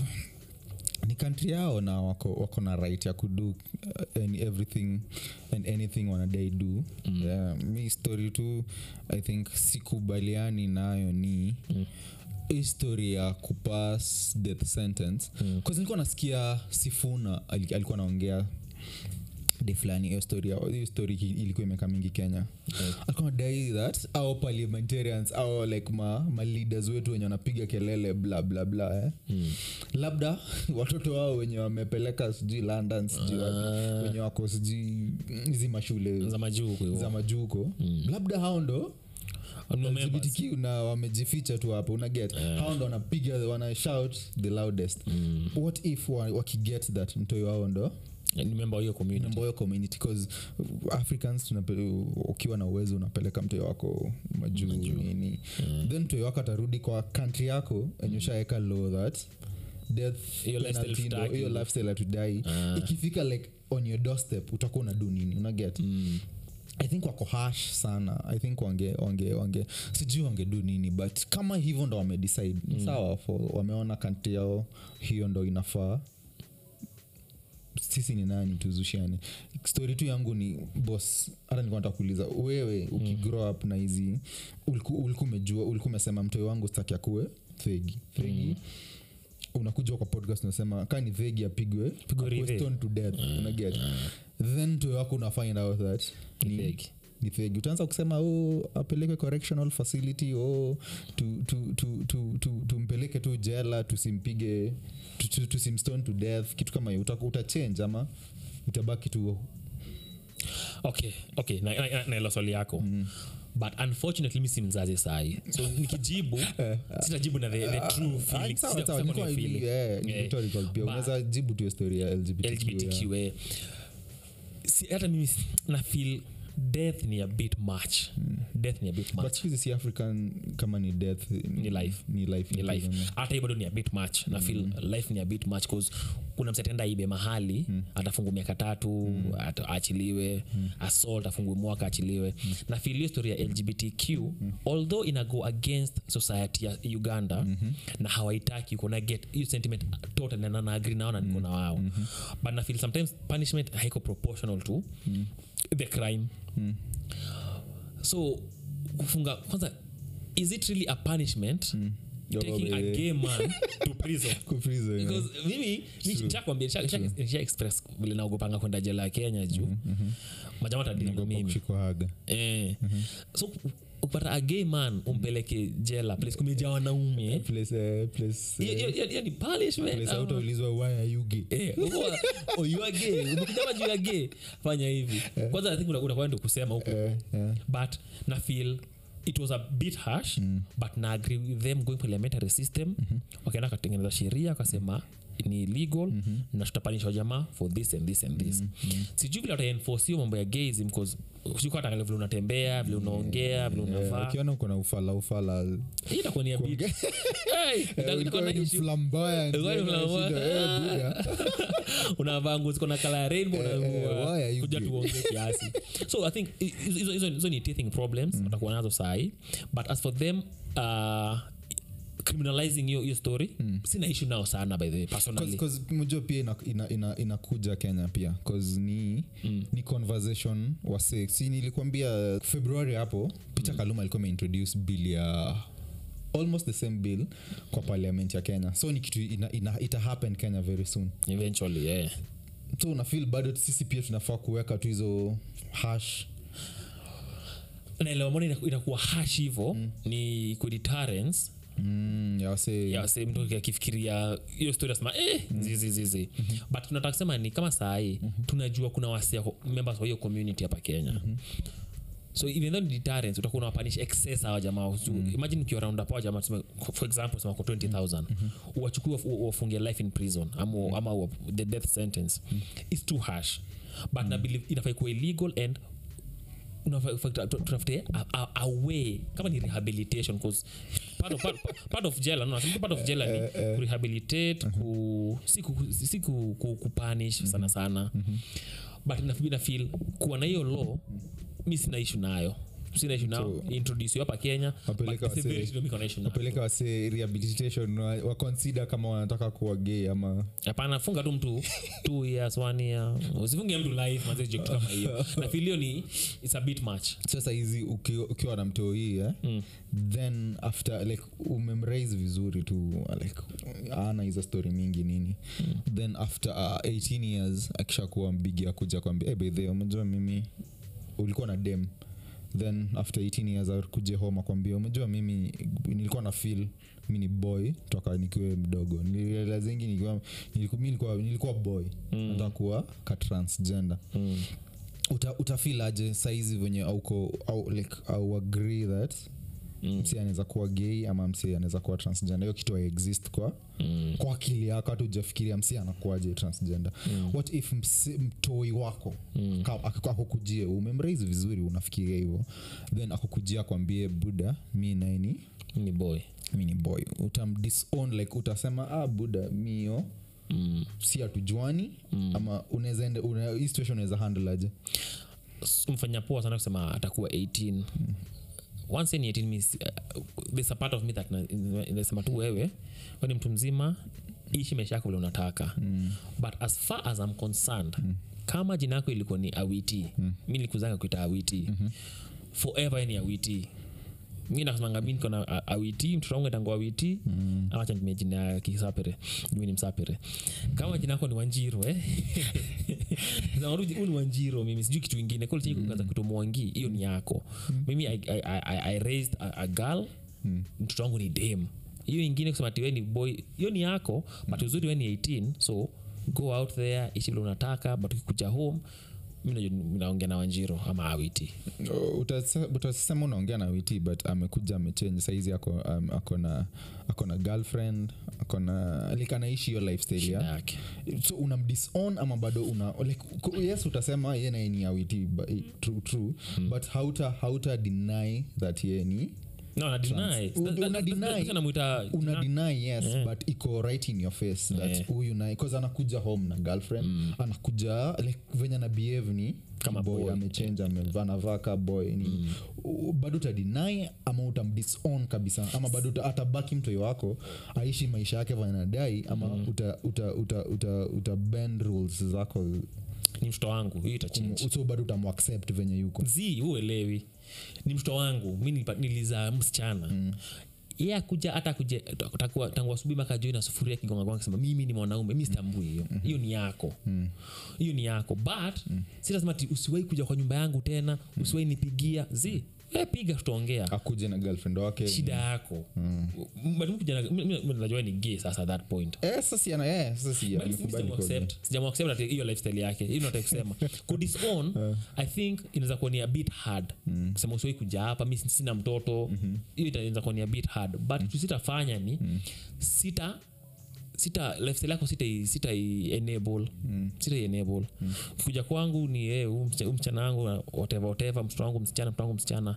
ni kantri yao na wako, wako na right ya kudu uh, any, everything and anything wanadai do mm. yeah, mi story tu i think sikubaliani nayo ni mm history ya kupass death sentence mm. nilikuwa nasikia sifuna ali- alikuwa anaongea de fulani hiyo story ya- hiyo story ki- ilikuwa imeka mingi kenya alikuwa nadai that au parliamentarians au like ma, ma leaders wetu wenye wanapiga kelele bla bla bla eh. mm. labda watoto wao wenye wamepeleka sijui london sijui wapi, wenye wako sijui hizi mashule za majuu huko hivyo. za majuko mm. labda hao ndo No members. LGBTQ na wamejificha tu hapo unaget hao ndo wanapiga wana shout the loudest mm. what if wa- wakiget that mtoi wao ndo ni member wa hiyo community mboyo community bcause africans tunape- ukiwa na uwezo unapeleka mtoi wako majuu nini then mtoi wako atarudi kwa country yako enye ushaeka law that death Hiyo lifestyle penalty ndo- hutaki. hiyo lifestyle hatudai ikifika like on your doorstep utakuwa unadu nini unaget mm i think wako hash sana i think wange wange wange sijui wangedu nini but kama hivyo ndo wamedecide mm. sawa for, wameona kanti yao hiyo ndo inafaa sisi ni nani tuzushiane stori tu yangu ni bos hata nilikuwa nataka kuuliza wewe ukigrow up na hizi uliku uliku umejua uliku umesema mtoi wangu staki akuwe thegi thegi mm unakuja kwa podcast unasema kaa ni thegi apigwe Pigwe akuwe rive. stoned to death unaget then mtoi wako una find out that Ni thegi. ni thegi utaanza kusema oh, apelekwe correctional facility oh, tu, tu, tu, tu, tu, tumpeleke tu jela tusimpige tu- tu- tusimstone to death kitu kama hiyo Uta- utachange ama utabaki tu okay okay na- na- na- naelewa swali yako mm. but unfortunately mi si mzazi sahi so nikijibu sitajibu na the, the true Ah, feeling sawa, sita sawa, kusema nilikuwa ni hivi, feeling. eh, ni Eh, rhetorical pia but- unaweza jibu tu hiyo story ya LGBTQ, yeah. lgbtq eh. Si- hata mimi si- na feel death ni a bit much death ni a bit but much siku hizi si african kama ni death Ni life. ni life ni in life prison, hata hiyo bado ni a bit much na feel life ni a bit much cause kuna msetenda ibe mahali atafungu miaka tatu ata- aachiliwe assault afungwe mwaka achiliwe na feel hiyo story ya lgbtq although ina go against society ya uganda na hawaitaki kuna get hiyo sentiment totally na na agree nao na niko na wao but na feel sometimes punishment haiko proportional to the crime so kufunga kwanza is it really a punishment Yo, taking a baby. gay man to prison Ku prison, yeah. because mimi nishakwambia nisha express vile naogopanga kwenda jela ya kenya juu majama tadili na Naogopa mimi kushikwa haga eh. so upata a gay man umpeleke jela place kumejaa wanaume place eh, place hiyo- eh, hiyo- hiyo- hiyo ni punishment place ama- hautaulizwa why are you gay Eh, uko- oh, you are gay umekujama juu ya gay fanya hivi kwanza i think una- unakuwa ndio kusema huko Eh, yeah. but na feel it was a bit harsh mm. but na agree with them going parliamentary system mm-hmm. wakaenda katengeneza sheria akasema ni illegal mm-hmm. na tutapanisha jamaa for this and this and this mm-hmm. sijui vile wataenforce hiyo mambo ya gaism bcause sikuatangalia vile unatembea vile unaongea vile Eh, unavaa ukiona uko na ufala ufala hii itakuwa ni a bit Hey, ita- itakuwa na issue. flamboyant, Ulikuwa ni eh, flamboyant. shida, eh, buda. unavaa nguo ziko na kala ya rainbow Eh, eh, unaamua why are you kuja gay? tuongee kiasi so i think hi- hizo- hizo hizo ni teething problems watakuwa nazo sahi but as for them uh, criminalizing hiyo hiyo story sina issue nao sana by the way personally mujua pia inakuja ina, ina, inakuja kenya pia cause ni, mm. ni conversation wase si nilikwambia februari hapo peter mm. kaluma alikuwa ameintroduce bill ya almost the same bill kwa parliament ya kenya so ni kitu ina, ina, ita happen kenya very soon eventually yeah so unafil bado sisi pia tunafaa kuweka tu hizo hash naelewa mbona ina- inakuwa hash hivo ni ku deterrence mm, ya wase ya se mtu akifikiria hiyo story asema eh, zizi zizi but tunataka kusema ni kama saa hii tunajua kuna wasia members wa hiyo community hapa kenya so even though ni deterrence utakuwa unawapanish excess hawa jamaa so, imagine ukiwa round up hawa jamaa tuseme, for example sema kwa 20000 uwachukue wafu- wafungie life in prison ama, ama wa- the death sentence is too harsh but na believe inafai kuwa illegal and unafaa- fa- tu- tutafute a, a, a way kama ni rehabilitation 'cause part of, part, part of jela no, nasema part of jela ni kurehabilitate ku, si, ku, si ku, ku, kupunish sana sana but ina- ina feel kuwa na hiyo law mi sina ishu nayo sina ishu nao So- introduce hapa kenya Wapeleka but it's a very wase- issue niko na issue nayo. wapeleka wase rehabilitation wa- waconsider kama wanataka kuwa gay ama hapana funga tu mtu two years one year usifunge mtu life manze joke kama hiyo na feel hiyo ni it's a bit much sasa hizi uki- ukiwa na mtoi eh? Mm. then after like umemraise vizuri tu like ana hizo story mingi nini mm. then after uh, 18 years akishakuwa mbigi akuja kwambia hey, bedhe umejua mimi ulikuwa na dem then after 18 years akuje home akwambia umejua mimi nilikuwa na feel mi ni boy toka nikiwe mdogo nilirealizingi nikiwa nilikuwa, mi nilikuwa, nilikuwa boy mm. nataka kuwa ka transgender mm. uta, utafil aje saizi venye auko au, like, au agree that Mm. msi anaweza kuwa gay ama msi anaweza kuwa transgender hiyo kitu exist kwa Mm. kwa akili yako hata ujafikiria msi anakuaje transgender Mm. what if msi, mtoi wako Mm. ka- ak- akukujie umemraise vizuri unafikiria hivyo then akukujia akwambie buda mi naini ni boy mi ni boy utamdisown like utasema ah buda mio mm. si hatujuani Mm. ama unaweza ende- una- hii situation unaweza handle aje S- mfanya poa sana kusema atakuwa 18 once ni 18 means, uh, there's a part of me that na- ina- inasema tu wewe we ni mtu mzima ishi maisha yako vile unataka mm. but as far as I'm concerned mm. kama jina yako ilikuwa ni awiti mm. mi nilikuzanga kuita awiti mm-hmm. forever ni awiti mi nasemanga mi niko na a- awiti mtoto wangu etango awiti mm. amacha nitumie jina ya kisapere mi ni msapere kama jina yako ni wanjiro eh? Sema tu, huu ni wanjiro mimi sijui kitu ingine kolchikaza kitu mwangi hiyo ni yako mimi I, I, I, I raised a, a girl mtoto wangu ni dem hiyo ingine kusema ati we ni boy hiyo ni yako but uzuri we ni 18 so go out there ishi vile unataka but ukikuja home mi najua naongea na wanjiro ama awiti Oh, utase- utasema unaongea na witi but amekuja amechange saizi ako, um, ako na ako na girlfriend ako na like anaishi hiyo lifestyle shida ya yake so unamdisown ama bado una like, ku- yes utasema ye naye ni awiti true, true but hauta hauta deny that ye ni no na deny Una- una deny- namuita una deny yes but iko right in your face that Yeah. huyu naye bcause anakuja home na girlfriend anakuja like venye na behave ni Kama boy, boy. amechange amevaa anavaa ka boy ni u- bado utadeny ama utamdisown kabisa ama bado uta- atabaki mtoi wako aishi maisha yake venye anadai ama uta, uta, uta, uta, uta bend rules zako ni mtoto wangu hiyo itachange so bado utamuaccept venye yuko zi uelewi ni mtoto wangu mi nilipa- nilizaa msichana mm ye akuja hata akuja takuwa- tangu asubuhi mpaka joi na sufuria kigongagonga kisema mimi ni mwanaume mi sitambui hiyo hiyo ni yako hiyo ni yako but si lazima ati usiwai kuja kwa nyumba yangu tena usiwai nipigia zi we piga tutaongea akuje na girlfriend wake shida yako But mi kuja na- mi- mi- mi najua ni gay sasa at that point eh, sasa si ana eh, sasa si But amekubali kwa- sijamuaccept- sijamuaccept ati hiyo lifestyle yake hiyo nataka kusema kudisown i think inaweza kuwa ni a bit hard kusema usiwai kuja hapa mi sina mtoto hiyo ita- inaweza kuwa ni a bit hard but kitu sitafanya ni sita sita lifestyle yako sita sita enable sita enable kuja kwangu ni eh, huyu msichana- huyu msichana wangu na whatever whatever mtoto wangu msichana mtoto wangu msichana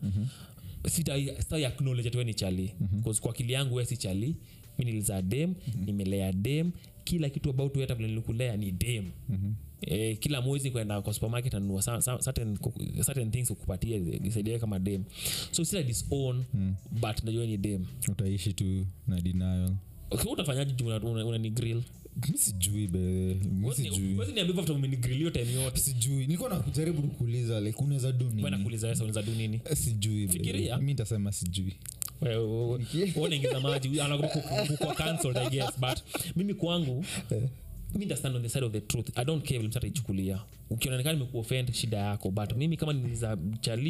sita sita acknowledge ati wewe ni chali Cause kwa akili yangu wewe si chali mi nilizaa dem nimelea dem kila kitu about wewe hata vile nilikulea ni dem Eh, kila mwezi kwenda kwa supermarket anunua sa- sa- certain, kuku- certain things kukupatia isaidia kama dem so sita disown but najua wewe ni dem utaishi tu na denial okay, utafanyaje juu una, una, una ni grill mi sijui be mi sijui Huwezi niambia after umenigrill hiyo time yote sijui nilikuwa nakujaribu kukuuliza like unaweza do Wewe nini nakuuliza wewe unaweza do nini Eh, sijui be. Fikiria. mi ntasema sijui Wewe- wewe- wewe unaingiza maji anakuwa cancelled i guess but mimi kwangu mi ndastand on the side of the truth i don't care vile mtu ataichukulia ukionekana nimekuoffend shida yako but mimi kama niliza chali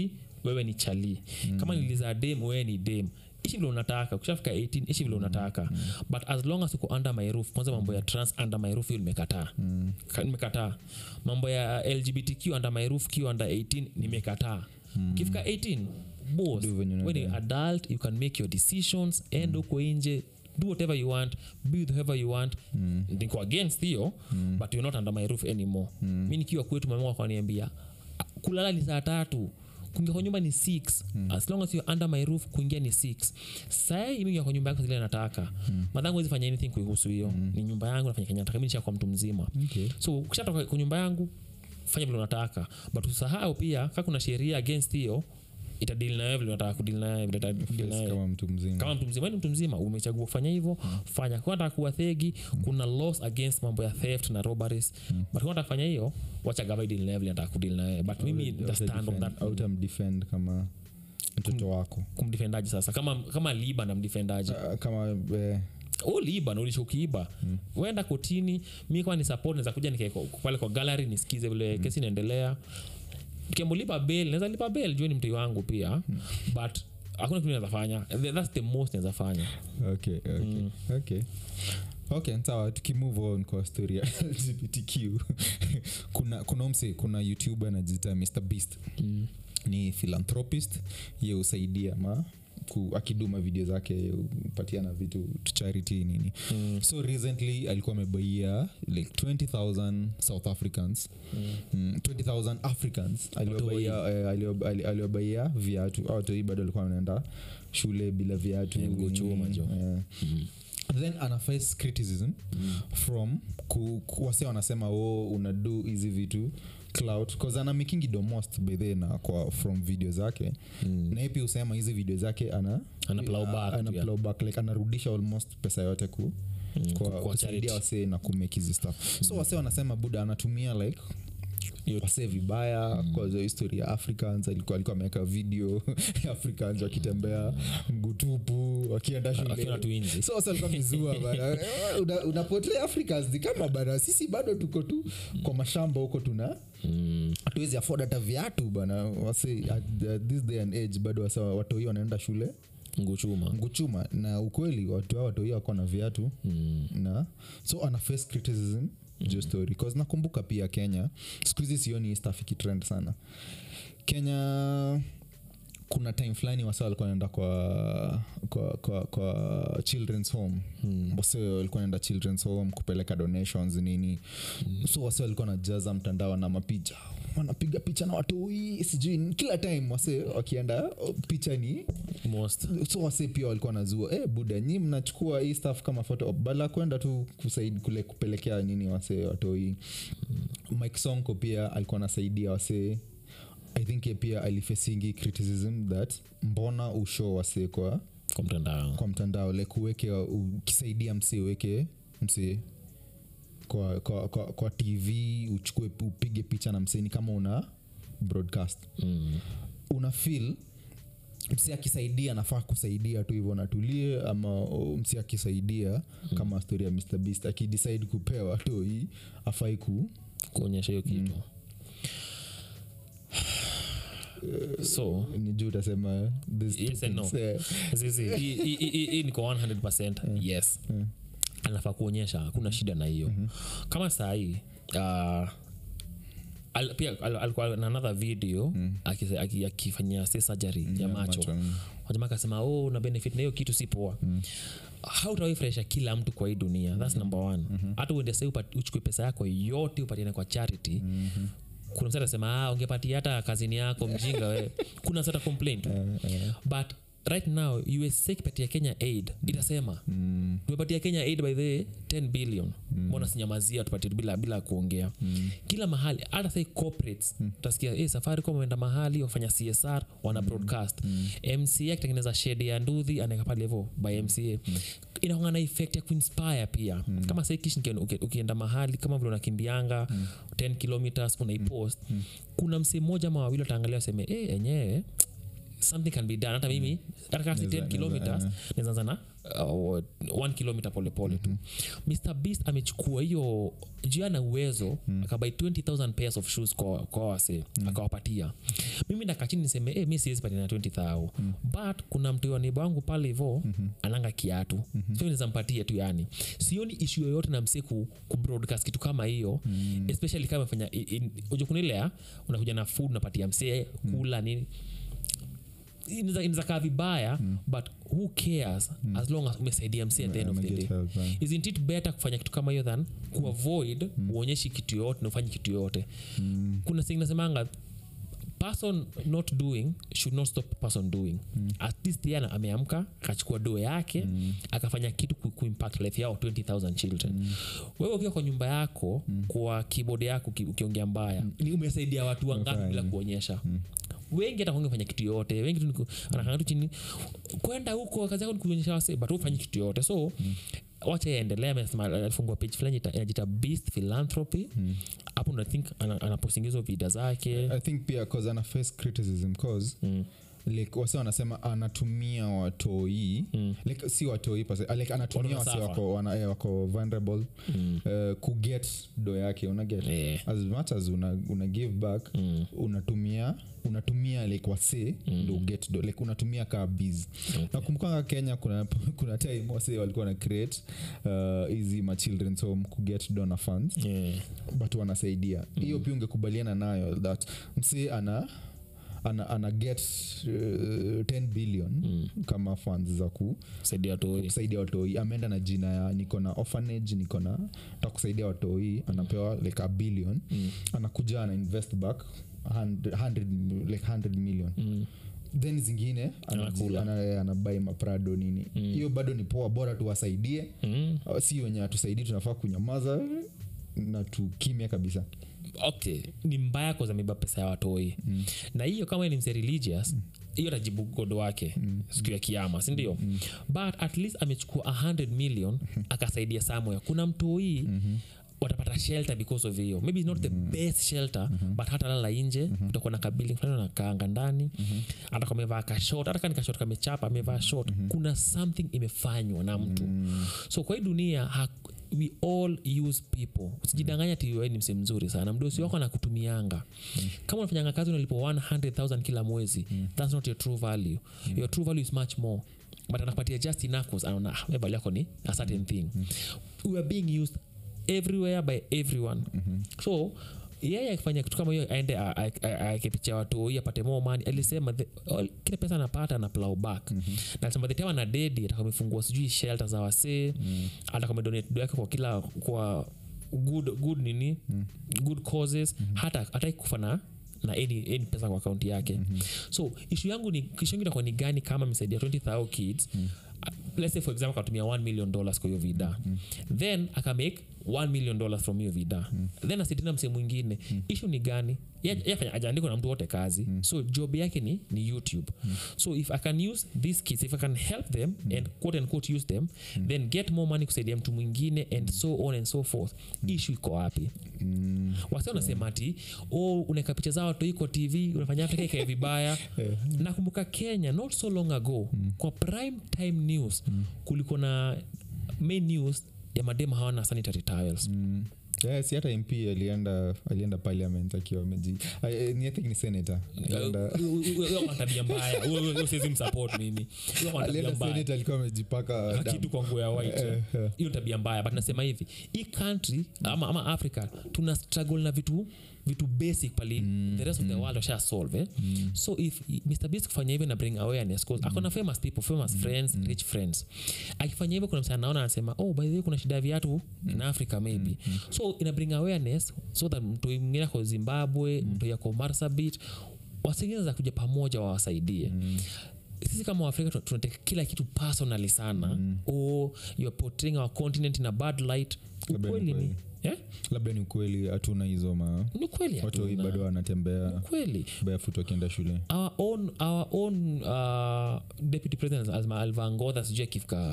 wewe ni chali kama niliza dem wewe ni dem ishi vile unataka ukishafika 18 ishi vile unataka but as long as uko under my roof kwanza mambo ya trans under my roof hiyo nimekataa Ka- nimekataa mambo ya lgbtq under my roof q under 18 nimekataa ukifika 18 boss Do venye when you unataka. adult you can make your decisions end huko nje do whatever you want be with whoever you want mm. niko against hiyo mm. but you're not under my roof anymore mm. mi nikiwa kwetu mama wakaniambia kulala ni saa tatu kuingia kwa nyumba ni six mm. as long as you're under my roof kuingia ni six sai mingia kwa nyumba yako zile nataka mm. madhangu wezi fanya anything kuihusu hiyo mm. ni nyumba yangu nafanya kenya nataka mi nishakuwa mtu mzima Okay. so ukishatoka kwa nyumba yangu fanya vile unataka but usahau pia kaa kuna sheria against hiyo itadili nawe vile unataka kudili nawe vile itadili nawe kama mtu mzima kama mtu mzima wewe ni mtu mzima umechagua kufanya hivyo fanya kwa nataka kuwa thegi kuna laws against mambo ya theft na robberies but kwa nataka kufanya hiyo wacha gava deal na vile nataka kudili na wewe but mimi nita stand on that autamdefend kama mtoto wako kumdefendaji sasa kama kama liba na mdefendaji Ah, kama eh, uliiba na ulisha ukiiba mm. wenda kotini mi kama ni support naweza kuja nikae kwa- pale kwa gallery nisikize vile kesi inaendelea kiambulipa bail naweza lipa bail juu ni mtoi wangu pia but hakuna kitu naweza fanya Th- that's the most naweza fanya okay, okay, okay. okay sawa tukimove on kwa story ya lgbtq kuna kuna umse kuna youtuber anajiita mr beast mm. ni philanthropist ye husaidia ma ku, akiduma video zake upatiana vitu to charity nini Mm. so recently alikuwa amebaia like 20000 south africans mm. 20000 africans aliobaia eh, alio- ali- aliobaia viatu au toi bado alikuwa anaenda shule bila viatu Eh, mguu chuma, nini, jo. eh. then ana face criticism from ku, ku, wase wanasema o unadu hizi vitu cloud cause ana makingi the most by the na kwa from video zake Mm. na yeye pia husema hizi video zake ana Ana plow back ana pia. plow back like anarudisha almost pesa yote ku Mm, kwa, kwa kusaidia charity. wasee na kumake hizi stuff so wasee wanasema buda anatumia like Hiyo- wasee vibaya mm. kwa history ya africans alikuwa alikuwa ameweka video ya africans wakitembea ngutupu wakienda akiona tu shule nje so wase walikuwa mezua bana Eh, una- unapotea africans ni kama bana sisi bado tuko tu kwa mashamba huko tuna Mm. hatuwezi afford hata viatu bana wase at, at this day and age bado wase watoi wanaenda shule nguchuma nguchuma na ukweli watu hao watoi wako na viatu mm. na so ana face criticism juu story cause nakumbuka pia kenya siku hizi sioni hii stuff ikitrend sana kenya kuna time fulani wasa walikuwa naenda kwa, kwa, kwa, kwa children's home Mm. wase walikuwa naenda children's home kupeleka donations nini mm. so wase walikuwa najaza mtandao na mapicha wanapiga picha na watoi sijui nini. kila time wase wakienda picha ni most so wase pia walikuwa nazua eh buda nyi mnachukua hii staff kama photo op bala kwenda tu kusaid, kule kupelekea nini wase watoi mike sonko pia alikuwa anasaidia wase i think ye pia alifesingi criticism that mbona usho wase kwa kwa mtandao kwa mtandao like uweke ukisaidia msee uweke msee kwa, kwa, kwa, kwa tv uchukue upige picha na msee ni kama una broadcast mm. una feel msi akisaidia nafaa kusaidia tu hivyo natulie ama o, msi akisaidia mm. kama story ya mr beast akidecide kupewa to hii afai ku kuonyesha hiyo kitu so ni juu utasema these two Yes and no. things, eh, Zizi, hii- hii- hii- hii niko 100 yes Mm. anafaa kuonyesha hakuna shida na hiyo kama sahii uh, al, pia al, alikuwa na another video akise- aki- akifanyia say surgery ya macho mm. wajama akasema oh na benefit na hiyo kitu si poa mm. hautawaifurahisha kila mtu kwa hii dunia thats number one hata uende sai uchukue pesa yako yote upatiane kwa charity mm-hmm kuna msa atasema ah, ungepatia hata kazini yako mjinga we kuna sata complain tu but right now usa ikipatia kenya aid itasema Mm. tumepatia kenya aid by the 10 billion mbona sinyamazia tupatie bila, bila kuongea kila mahali hata sai corporates utasikia hey, safaricom wameenda mahali wafanya csr wana broadcast mca akitengeneza shede ya nduthi anaeka pale hivo by mca inaonga na effect ya kuinspire pia kama sai kish uki- uki- ukienda mahali kama vile unakimbianga 10 kilometers unaipost kuna msee mmoja ama wawili wataangalia waseme hey, enyewe something can be done hata mimi hata kama si Naweza- 10 kilometers naweza, nawezaanza na uh, one kilometer polepole tu mr beast amechukua hiyo juu ana uwezo akabai 20000 pairs of shoes kwa, kwa wase akawapatia mimi nakachini niseme hey, mi siwezi patia na 20000 but kuna mtu wa neighbor wangu pale hivo ananga kiatu so naweza mpatie tu yani sioni ishu yoyote na msee ku, ku broadcast kitu kama hiyo especially kama amefanya ujukunilea unakuja na food unapatia msee kula nini inaweza inaweza kaa vibaya but who cares as long as umesaidia msi at the end of the day Get help, eh. isn't it better kufanya kitu kama hiyo than kuavoid uonyeshi kitu yoyote na ufanye kitu yoyote kuna singi nasemanga person not doing should not stop person doing at least yana ameamka akachukua doo yake akafanya kitu ku, kuimpact life yao 20000 children wewe ukiwa kwa nyumba yako kwa keyboard yako uki- ukiongea mbaya ni umesaidia watu wangapi bila kuonyesha wengi hata kwange fanya kitu yote wengi tu niku- anakanga tu chini kwenda huko kazi yako ni kuonyesha wase but ufanyi kitu yote so wacha yaendelea amesema alifungua page fulani ita- inajita beast philanthropy hapo ndo i think ana- anapostingizo vida zake i think pia cause ana face criticism cause Mm. like wase wanasema anatumia watoi Mm. like si watoi pase, like anatumia Watu wase wanasuffer. wako, wana, eh, wako vulnerable Mm. uh, kuget do yake unaget Yeah. as much as una, una give back Mm. unatumia unatumia like wase mm. ndo get do like unatumia kaa biz Okay. nakumbukanga kenya kuna, kuna time wase walikuwa na create uh, hizi ma children's home kuget donor funds Yeah. but wanasaidia hiyo pia ungekubaliana nayo that msi ana ana, ana get uh, 10 billion Mm. kama funds za ku, saidia watoi kusaidia watoi ameenda na jina ya niko na orphanage niko na ta kusaidia watoi anapewa like a billion Mm. anakuja ana invest back 100, 100, like 100 million Mm. then zingine Anakula. anabai ana, anabuy maprado nini hiyo bado ni poa bora tuwasaidie Mm. Uh, si wenye atusaidii tunafaa kunyamaza na tukimya kabisa okay ni mbaya kuzamiba pesa ya watoi mm. na hiyo kama ni mse religious hiyo mm. tajibu godo wake mm. siku ya kiama sindio mm. but at least amechukua 100 million akasaidia samoya kuna mtoi mm-hmm watapata shelter because of hiyo maybe not the best shelter but hata lala nje utakuwa na kabiling fulani nakaanga ndani hata kama amevaa kashot hata kani kashot kamechapa amevaa shot kuna something imefanywa na mtu so kwa hii dunia hak- we all use people usijidanganya ti wewe ni mse mzuri sana mdosi wako anakutumianga kama unafanyanga kazi unalipo 100000 kila mwezi thats not your true value your true value is much more but anakupatia just enough 'cause anaona ah, wewe value yako ni a certain thing we are being used everywhere by everyone so yeye akifanya kitu kama hiyo aende a- a- a- aeke picha ya watoi apate more money alisema the, all, kile pesa anapata na plow back mm-hmm. na alisema the time ana dedi atakuwa amefungua sijui shelter za wasee mm. atakuwa amedonate do yake kwa kila kwa good good nini mm. good causes mm-hmm. hata hata kufa na na any, any pesa kwa akaunti yake mm-hmm. so ishu yangu ni ishu yangu itakuwa ni gani kama amesaidia 20000 kids mm let's say for example akatumia 1 million dollars kwa hiyo vida mm. then akamake 1 million dollars from hiyo vida mm. then asidina msee mwingine mm. ishu ni gani yafanya ajaandikwa na mtu wote kazi mm. so job yake ni, ni youtube mm. so if i can use these kids if i can help them mm. and quote and quote use them mm. then get more money kusaidia mtu mwingine and so on and so forth mm. ishu iko wapi mm. wasi wanasema ati oh, unaweka picha zao watu iko tv unafanya afrika ikae vibaya nakumbuka kenya not so long ago mm. kwa prime time news mm. kuliko na main news ya madema hawana sanitary towels Mm. Yeah, si hata mp alienda alienda parliament akiwa ameji I- I- ni- I think ni senator alienda tabia mbaya Huyo- huyo- huyo siwezi msupport mimi Huyo ako na tabia alienda mbaya senator alikuwa amejipaka damu. kitu kwa nguo ya white Eh, eh. hiyo tabia mbaya but nasema hivi hii country ama, ama africa tuna struggle na vitu vitu basic pali mm, the rest of the world washa solve eh? mm. so if mr beast kufanya hivyo na bring awareness cause akona famous people famous friends rich friends akifanya hivyo kuna msana naona anasema oh by the way kuna shida ya viatu in africa maybe so ina bring awareness so that mtu mwingine ako zimbabwe mtu yako marsabit wasingine za kuja pamoja wawasaidie mm sisi kama waafrika tuna- tunateka kila kitu personally sana mm. or youare portraying our continent in a bad light Labda ni ukweli ni kweli. yeah? labda ni ukweli hatuna hizo ma ni kweli watu hii hatuna. bado wanatembea kweli barefoot wakienda shule our own, our own uh, deputy president alva ngodha sijui akifika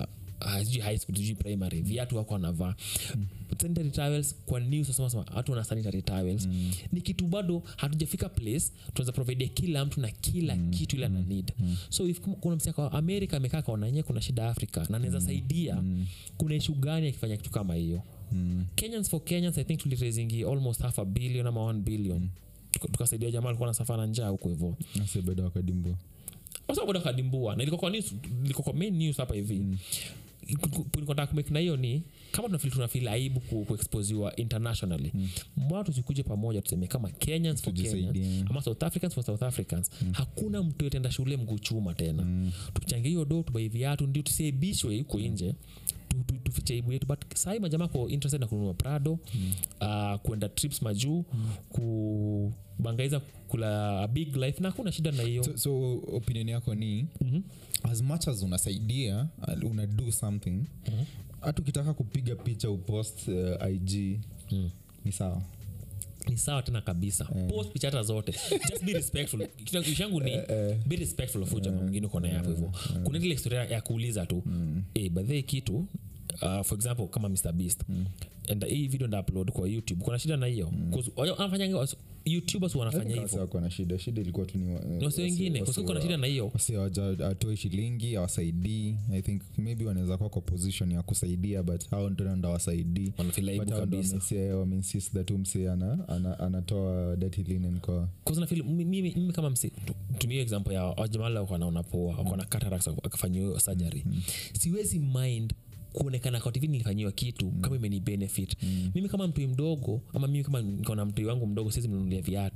uh, sijui high school sijui primary viatu wako wanavaa sanitary towels kwa news wasema sema watu wana sanitary towels ni kitu bado hatujafika place tunaweza providea kila mtu na kila kitu ile ana need so if kum- kuna msiaka wa amerika amekaa kaona nye kuna shida afrika na anaweza saidia kuna ishu gani akifanya kitu kama hiyo kenyans for kenyans i think tuliraisingi almost half a billion ama 1 billion Tuka- tukasaidia jamaa alikuwa nasafa na njaa huko hivo Nasi bado wakadimbua wasaboda kadimbua na ilikuwa kwa news ilikuwa kwa main news hapa hivi mm. nikotaa kumake na hiyo ni kama tunafil tunafil aibu ku, kuexposiwa internationally mm. mbona tusikuje pamoja tuseme kama kenyans for Tujisaidie. kenyans ama south africans for south africans mm. hakuna mtu yotenda shule mguu chuma tena mm. tuchange hiyo do tubai viatu ndio tusiaibishwe huko nje tu- tu- tufiche aibu yetu but sahii majamaa ko interested na kununua prado mm. uh, kuenda trips majuu mm. kubangaiza kula a big life na hakuna shida na hiyo so, so opinion yako ni mm-hmm. as much as unasaidia uh, una do something hata ukitaka kupiga picha upost uh, ig mm. ni sawa ni sawa tena kabisa post picha hata zote just be respectful Kitu- kitu changu ni be respectful of huyo jamaa mwingine uko naye hapo hivyo kuna ile historia ya kuuliza tu eh by the way kitu uh, for example kama mr beast and hii video nda upload kwa youtube kuna shida na hiyo Cause wao wanafanya youtubers wanafanya hivyo wako na shida shida ilikuwa tu ni wa- na wasi wengine kwa sababu kuna shida na hiyo wasi awatoi shilingi awasaidii i think maybe wanaweza kuwa kwa position ya kusaidia but hao ndo ndo awasaidii wanafeel aibu but hao ndo kabisa wamese- wameinsist that umse ana, ana, anatoa dirty linen kwa Cause na feel mimi, mimi mimi kama msi tu- tumie example ya wajamala wako wanaona poa wako na cataracts akafanyiwa hiyo surgery siwezi mind kuonekana kwa tv nilifanyiwa kitu kama imeni benefit mimi kama mtoi mdogo ama mimi kama niko na mtoi wangu mdogo siwezi mnunulia viatu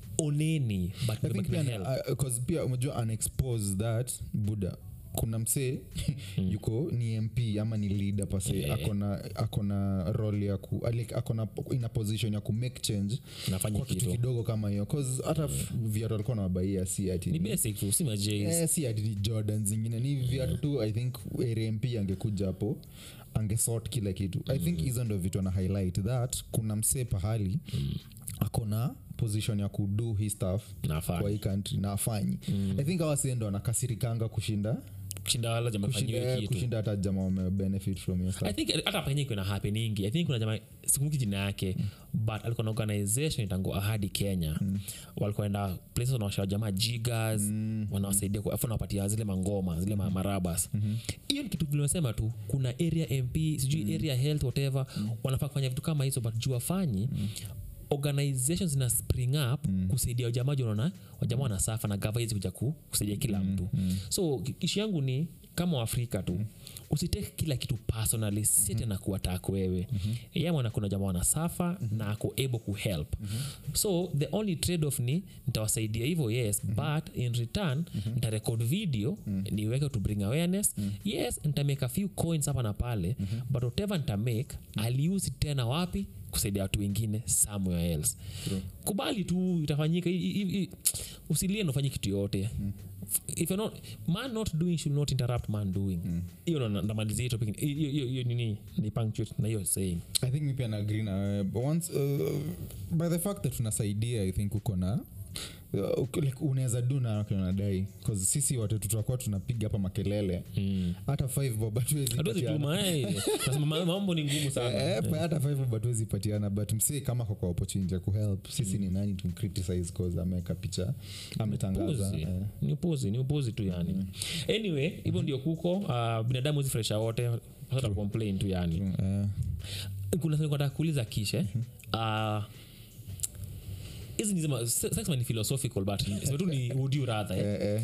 oneni but I think nimebaki na pia, help. uh, 'cause pia umejua unexpose that buda kuna msee yuko ni mp ama ni leader pase Yeah. akona akona role ya ku like, akona ina position ya ku make change nafanya kwa kitu kitu kidogo kama hiyo cause hata viatu alikuwa nawabaia si ati ni ni- basic tu si majays eh, si ati ni jordan zingine ni viatu tu i think rmp angekuja hapo angesort kila kitu i think hizo ndo vitu ana highlight that kuna msee pahali akona position ya kudo hii stuff nafaa kwa hii country na afanyi i think awasee ndo anakasirikanga kushinda kushinda wala jamaa fanyiwe kushinda, kitu kushinda hata jama wame-benefit from your i stuff think hata penye kuna happeningi i think kuna jamaa sikumbuki jina yake but alikuwa na organization itangu ahadi kenya walikuwa enda places wanawasha jamaa jigas wanawasaidia ku- afu wanawapatia zile mangoma zile ma- marabas hiyo ni kitu tulimesema tu kuna area mp sijui area health whatever wanafaa kufanya vitu kama hizo but juu wafanyi organizations zina spring up mm. kusaidia wajamaa juu unaona wajamaa wanasafa na gava hizi kuja ku- kusaidia kila mtu so ki- ishu yangu ni kama waafrika tu usiteke kila kitu personally si tena kuatak wewe yamana kuna jamaa wanasafa na ako able kuhelp so the only trade off ni nitawasaidia hivyo yes but in return nitarekod video niweke to bring awareness yes nitamake a few coins hapa na pale but whatever nitamake aliusi tena wapi kusaidia watu wengine somewhere else True. kubali tu itafanyika I- I- I- usilie nafanya kitu yote if you're not, man not doing should not interrupt man doing hiyo mm. ndamalizia hiyo topic hiyo- hiyo hiyo nini ni punctuate na hiyo saying i think mi pia naagri na wewe. But once uh, by the fact that tunasaidia i think uko na uh, uko- like, unaweza du na kile unadai bcause sisi watu tutakuwa tunapiga hapa makelele mm. hata five bob hatuwezi hatuwezi patiana. tuma eh. Nasema ma- mambo ni ngumu sana Eh, pa- hata five bob hatuwezi patiana but msee kama kwa kwa opportunity ya kuhelp sisi ni nani tumcriticize cause ameweka picha ametangaza Upuzi. eh. ni upuzi ni upuzi tu yani anyway hivyo ndio kuko uh, binadamu zifresha wote hata complain tu yani Eh, kuna swali nataka kuuliza kishe uh, hizi ni zima- se- sasa ni philosophical but sema tu ni would you rather eh? eh, eh.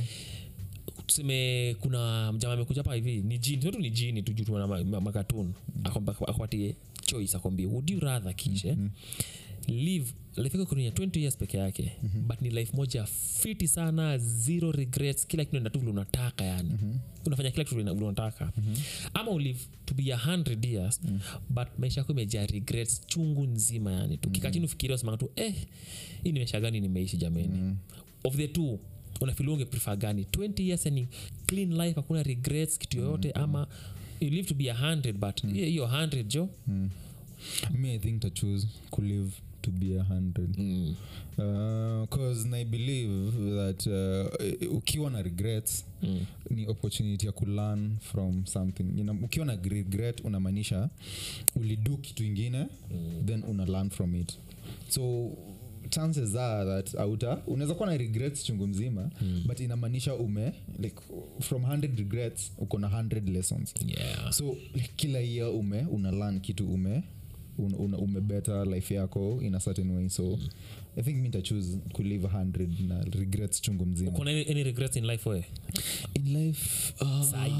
tuseme kuna mjama amekuja hapa hivi ni jini tuseme tu ni jini tujutuna ma, ma, makatun akwatie choice akwambie would you rather kishe live life yako kwenye 20 years peke yake but ni life moja fiti sana zero regrets kila kitu naenda tu vile unataka yani unafanya kila kitu vile vile unataka ama ulive to be a 100 years but maisha yako imejaa regrets chungu nzima yani tu kikaa chini ufikiria usemanga tu eh hii ni maisha gani nimeishi jameni of the two unafili unge prefer gani 20 years yani clean life hakuna regrets kitu yoyote ama you live to be a 100 but hiyo hiyo 100 jo me i think to choose kulive to be a hundred mm. because uh, i believe that uh, ukiwa na regrets Mm. ni opportunity ya kulearn from something you know, ukiwa na regret unamaanisha ulidu kitu ingine Mm. then una learn from it so chances are that auta unaweza kuwa na regrets chungu mzima Mm. but inamaanisha ume like from 100 regrets uko na 100 lessons yeah. so like, kila year ume una learn kitu ume una, una, ume better life yako in a certain way so mm. i think mi nitachuse kulive 100 na regrets chungu mzima kuna any, any regrets in life we in life uh, Sai.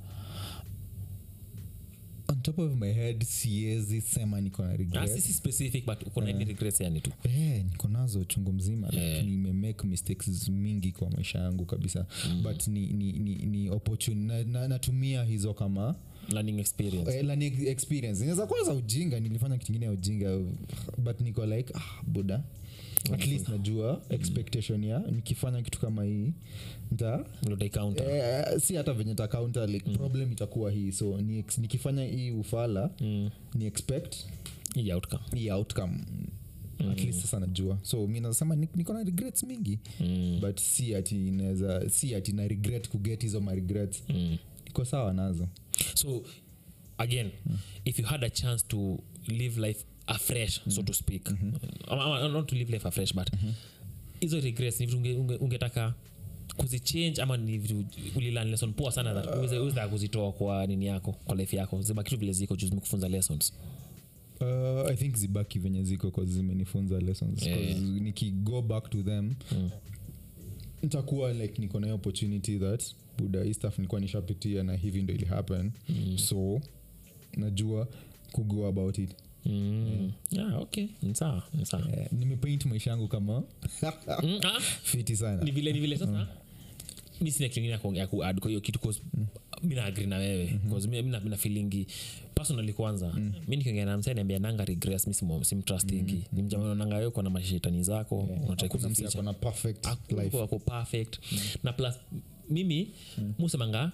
on top of my head siezi sema niko na Ah, regrets sisi specific but uko na any regrets yani tu Eh, niko nazo chungu mzima like, Eh. nimemake mistakes mingi kwa maisha yangu kabisa mm. but ni, ni, ni, ni opportunity na, na, natumia hizo kama learning experience eh, learning experience inaweza kuwa za ujinga nilifanya kitu ingine ya ujinga but niko like ah, buda at least najua expectation ya nikifanya kitu kama hii nta Ndio they counter. eh, si hata venye takaunta like problem itakuwa hii so ni, ex- nikifanya hii ufala Mm. ni expect hii outcome hii outcome at least sasa najua so mi nasema ni- niko na regrets mingi mm. but si ati inaweza si ati na regret kuget hizo ma regrets Mm. niko sawa nazo so again if you had a chance to live life afresh so to speak Ama- ama not to live life afresh but hizo regrets ni vitu unge- unge- ungetaka kuzichange ama ni vitu ulilan lesson poa sana that uweze- uweze kuzitoa kwa nini yako kwa life yako zima kitu vile ziko juu zimekufunza lessons uh, i think zibaki venye ziko cause zimenifunza lessons Yeah. 'Cause nikigo back to them Mm. nitakuwa like niko na hiyo opportunity that buda hii stuff nilikuwa nishapitia na hivi ndo ili happen Mm. so najua kugo about it Mm. Yeah, okay ni sawa ni sawa Eh, nimepaint maisha yangu kama Mm, ah, fiti sana ni vile ni vile sasa mi sina kitu ingine ya kuongea- ya kuad kwa hiyo kitu cause mi naagri na wewe cause mi mi na- mi na feelingi personally kwanza mi nikiongea na msee niambia nanga regress mi simu- simtrustingi ni mjamanonanga wewe uko na mashetani zako unataka kuna msi kuzificha ako na perfect Hakuna life wako perfect na plus mimi musemanga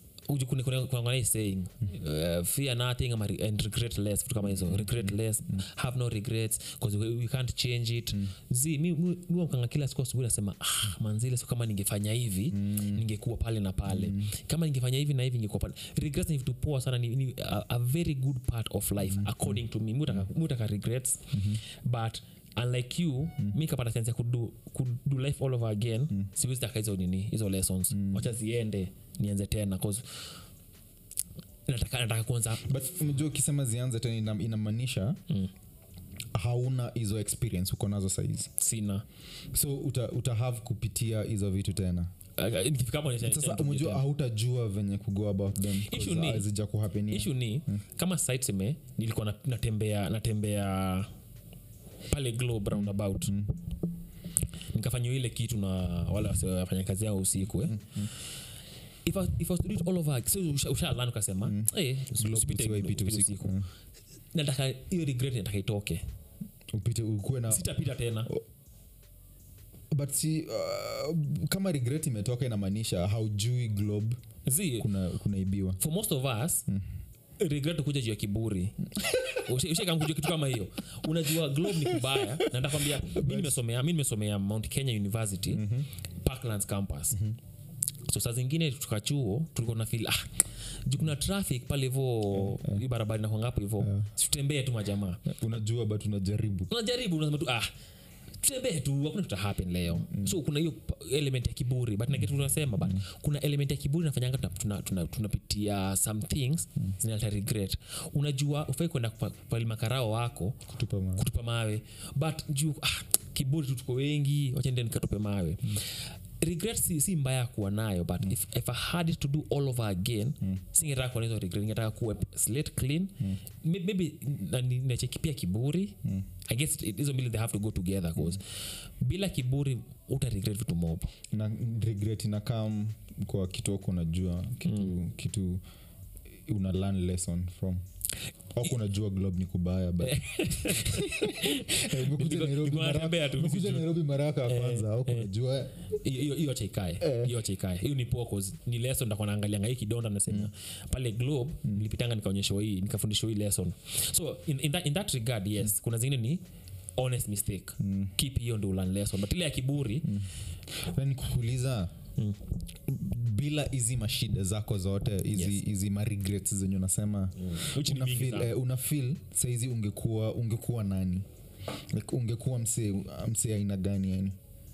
kuangana saying uh, fear nothing ama re- and regret less vitu kama hizo regret less have no regrets because we, we can't change it zi mi mi- mi wakanga kila siku asubuhi nasema ah, manzile siku kama ningefanya hivi ningekuwa pale na pale kama ningefanya hivi na hivi ningekuwa pale regrets ni vitu poa sana ni, ni a, a very good part of life according to me mi hutaka- mi hutaka regrets but unlike you mm. mi kapata chance ya kudu, kudu life all over again mm. siwezi taka hizo nini hizo lessons mm. wacha ziende nianze tena cause nataka, nataka kuanza but unajua ukisema zianze tena ina- inamaanisha mm. hauna hizo experience uko nazo saizi sina so uta, uta have kupitia hizo vitu tena Uh, nikifika hapo nita- sasa nita- umejua nita- hautajua venye kugo about them Issue ni- azija kuhapenia issue ni kama site seme nilikuwa na- natembea natembea pale globe roundabout mm. nikafanya ile kitu na wale wase- wafanya kazi yao usiku eh? if, I, if I was to do it all over so usha, usha learn ukasema mm. hey, usipite usiwahi pita upite usiku. usiku nataka hiyo regret nataka itoke upite ukuwe na sitapita tena but si uh, kama regret imetoka inamaanisha haujui globe zi kuna kunaibiwa for most of us regret kuja juu ya kiburi ushakamkuja kitu kama hiyo unajua globe ni kubaya na ndakwambia mi nimesomea mi nimesomea mount kenya university mm-hmm. parklands campus mm-hmm. so saa zingine tuka chuo tulikuwa na fil ah, juu kuna traffic pale hivo hii barabara nakwangapo hivo tutembee tu majamaa unajua but unajaribu unajaribu unasema tu ah tutembee tu hakuna tuta happen leo mm. so kuna hiyo pa- element ya kiburi but nakitu tunasema but mm. kuna element ya kiburi nafanyanga tunapitia tuna, tuna, tunapitia some things mm. zinaleta regret unajua ufai kwenda kupa- kupalima karao wako kutupa ma kutupa mawe but juu ah, kiburi tu tuko wengi wachende nikatupe mawe mm. regret si, si mbaya kuwa nayo but mm. if, if i had it to do all over again mm. singetaka kuwa na hizo regret ningetaka kuwa slate clean mm. maybe na- ni- nacheki pia kiburi mm. i guess it- hizo mbili they have to go together cause bila kiburi uta regret vitu mob na regret inakam kwa kitu ako unajua kitu mm. kitu una learn lesson from auku unajua globe ni kubaya but Eh, umekuja Niko- Nairobi niko mara- natembea tu, umekuja nairobi mara yako ya kwanza auku unajua hiyo hiyo- hiyo acha ikae hiyo acha ikae hiyo ni poa cause ni lesson ndakuwa naangalianga hii kidonda nasema pale globe nilipitanga nikaonyeshwa hii nikafundishwa hii lesson so in, in, that, in that regard yes kuna zingine ni honest mistake keep hiyo ndo ulan lesson but ile ya kiburi nani kukuuliza Mm. bila hizi mashida zako zote hizi Yes. hizi maregrets zenye unasema Which ni una mingi feel, sana. eh, una feel saizi ungekuwa ungekuwa nani like, ungekuwa msee msee aina gani yani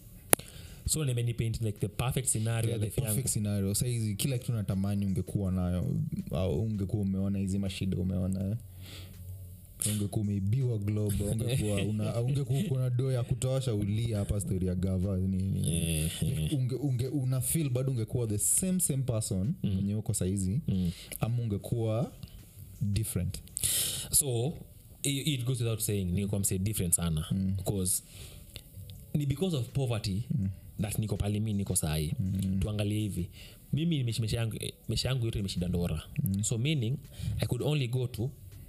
so nimenipaint like the perfect scenario yeah, ya the life yangu perfect scenario saizi kila kitu natamani ungekuwa nayo au ungekuwa umeona hizi mashida umeona eh? ungekuwa umeibiwa globe ungekuwa una, ungekuwa uko na doo ya kutosha ulia hapa story ya gava nini Eh, eh. unge, unge, una feel bado ungekuwa the same same person mwenye uko saizi Mm. ama ungekuwa different so it, it goes without saying niko mse different sana because ni because of poverty that niko pale mi niko sahi tuangalie hivi mimi nimeshi- maisha yangu eh, maisha yangu yote nimeshida ndora so meaning i could only go to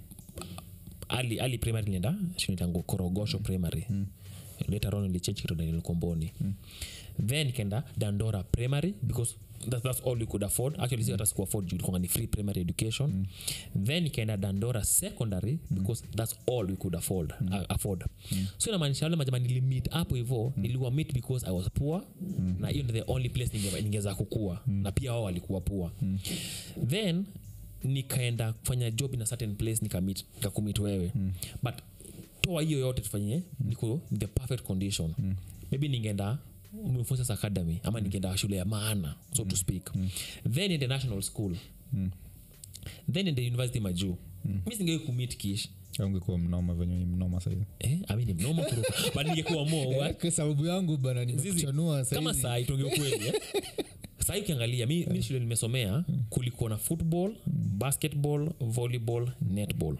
ali, ali primary nienda shunitangu korogosho primary later on nilichange kitu daniel komboni then kenda dandora primary because that, that's all we could afford actually si hata siku afford juu ilikuwa ni free primary education then ikaenda dandora secondary because that's all we could afford, uh, afford. so inamaanisha wale majama nilimit hapo hivo niliwa meet because i was poor na hiyo ndio the only place ninge- ningeweza kukua na pia wao walikuwa poor then nikaenda kufanya job in a certain place nikamit nikakumit wewe but toa hiyo yote tufanye niko in the perfect condition maybe ningeenda Mfoses academy ama ningeenda shule ya maana so to speak then in the national school then in the university majuu mi singei kumit kish Au ungekuwa mnoma venye ni mnoma saizi eh, I mean, mnoma kuruka but ningekuwa more what? kwa sababu yangu bana nimekuchanua kama saizi saa itonge ukweli eh? saa ukiangalia mi, mi shule nimesomea kulikuwa na football basketball volleyball netball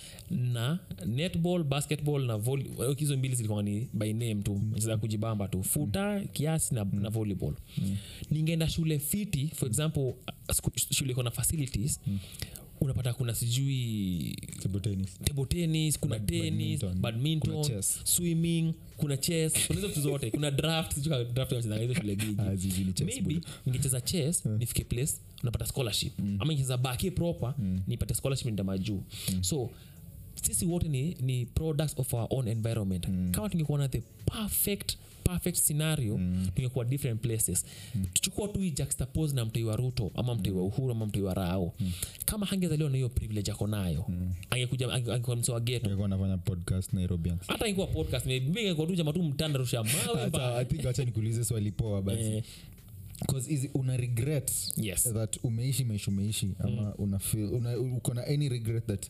na netball basketball na volley- eh, hizo mbili zilikuwa ni by name tu za kujibamba tu futa kiasi na, na volleyball ningeenda shule fiti for example uh, sku- shule iko na facilities unapata kuna sijui table tennis table tennis kuna Bad- tennis badminton. badminton, Kuna chess. swimming kuna chess kuna hizo vitu zote kuna draft sijui kama draft wanachezanga hizo shule bigi Ah, zizi ni chess maybe ningecheza chess nifike place unapata scholarship ama nicheza baki proper nipate scholarship nda majuu so sisi wote ni, ni products of our own environment kama tungekuwa na the perfect perfect scenario tungekuwa different places tuchukua tu hii juxtapose na mtoi wa ruto ama mtoi wa uhuru ama mtoi wa rao kama hangezaliwa na hiyo privilege ako nayo angekuja ange- angekuwa mse wa geto ungekuwa nafanya podcast nairobians hata ingekuwa podcast maybe ingekuwa tu jamaa tu mtanda rusha mawe hata mbaya. i think wacha nikuulize swali poa basi Eh, Cause is una regret Yes. that umeishi maisha umeishi ama una feel una, uko na any regret that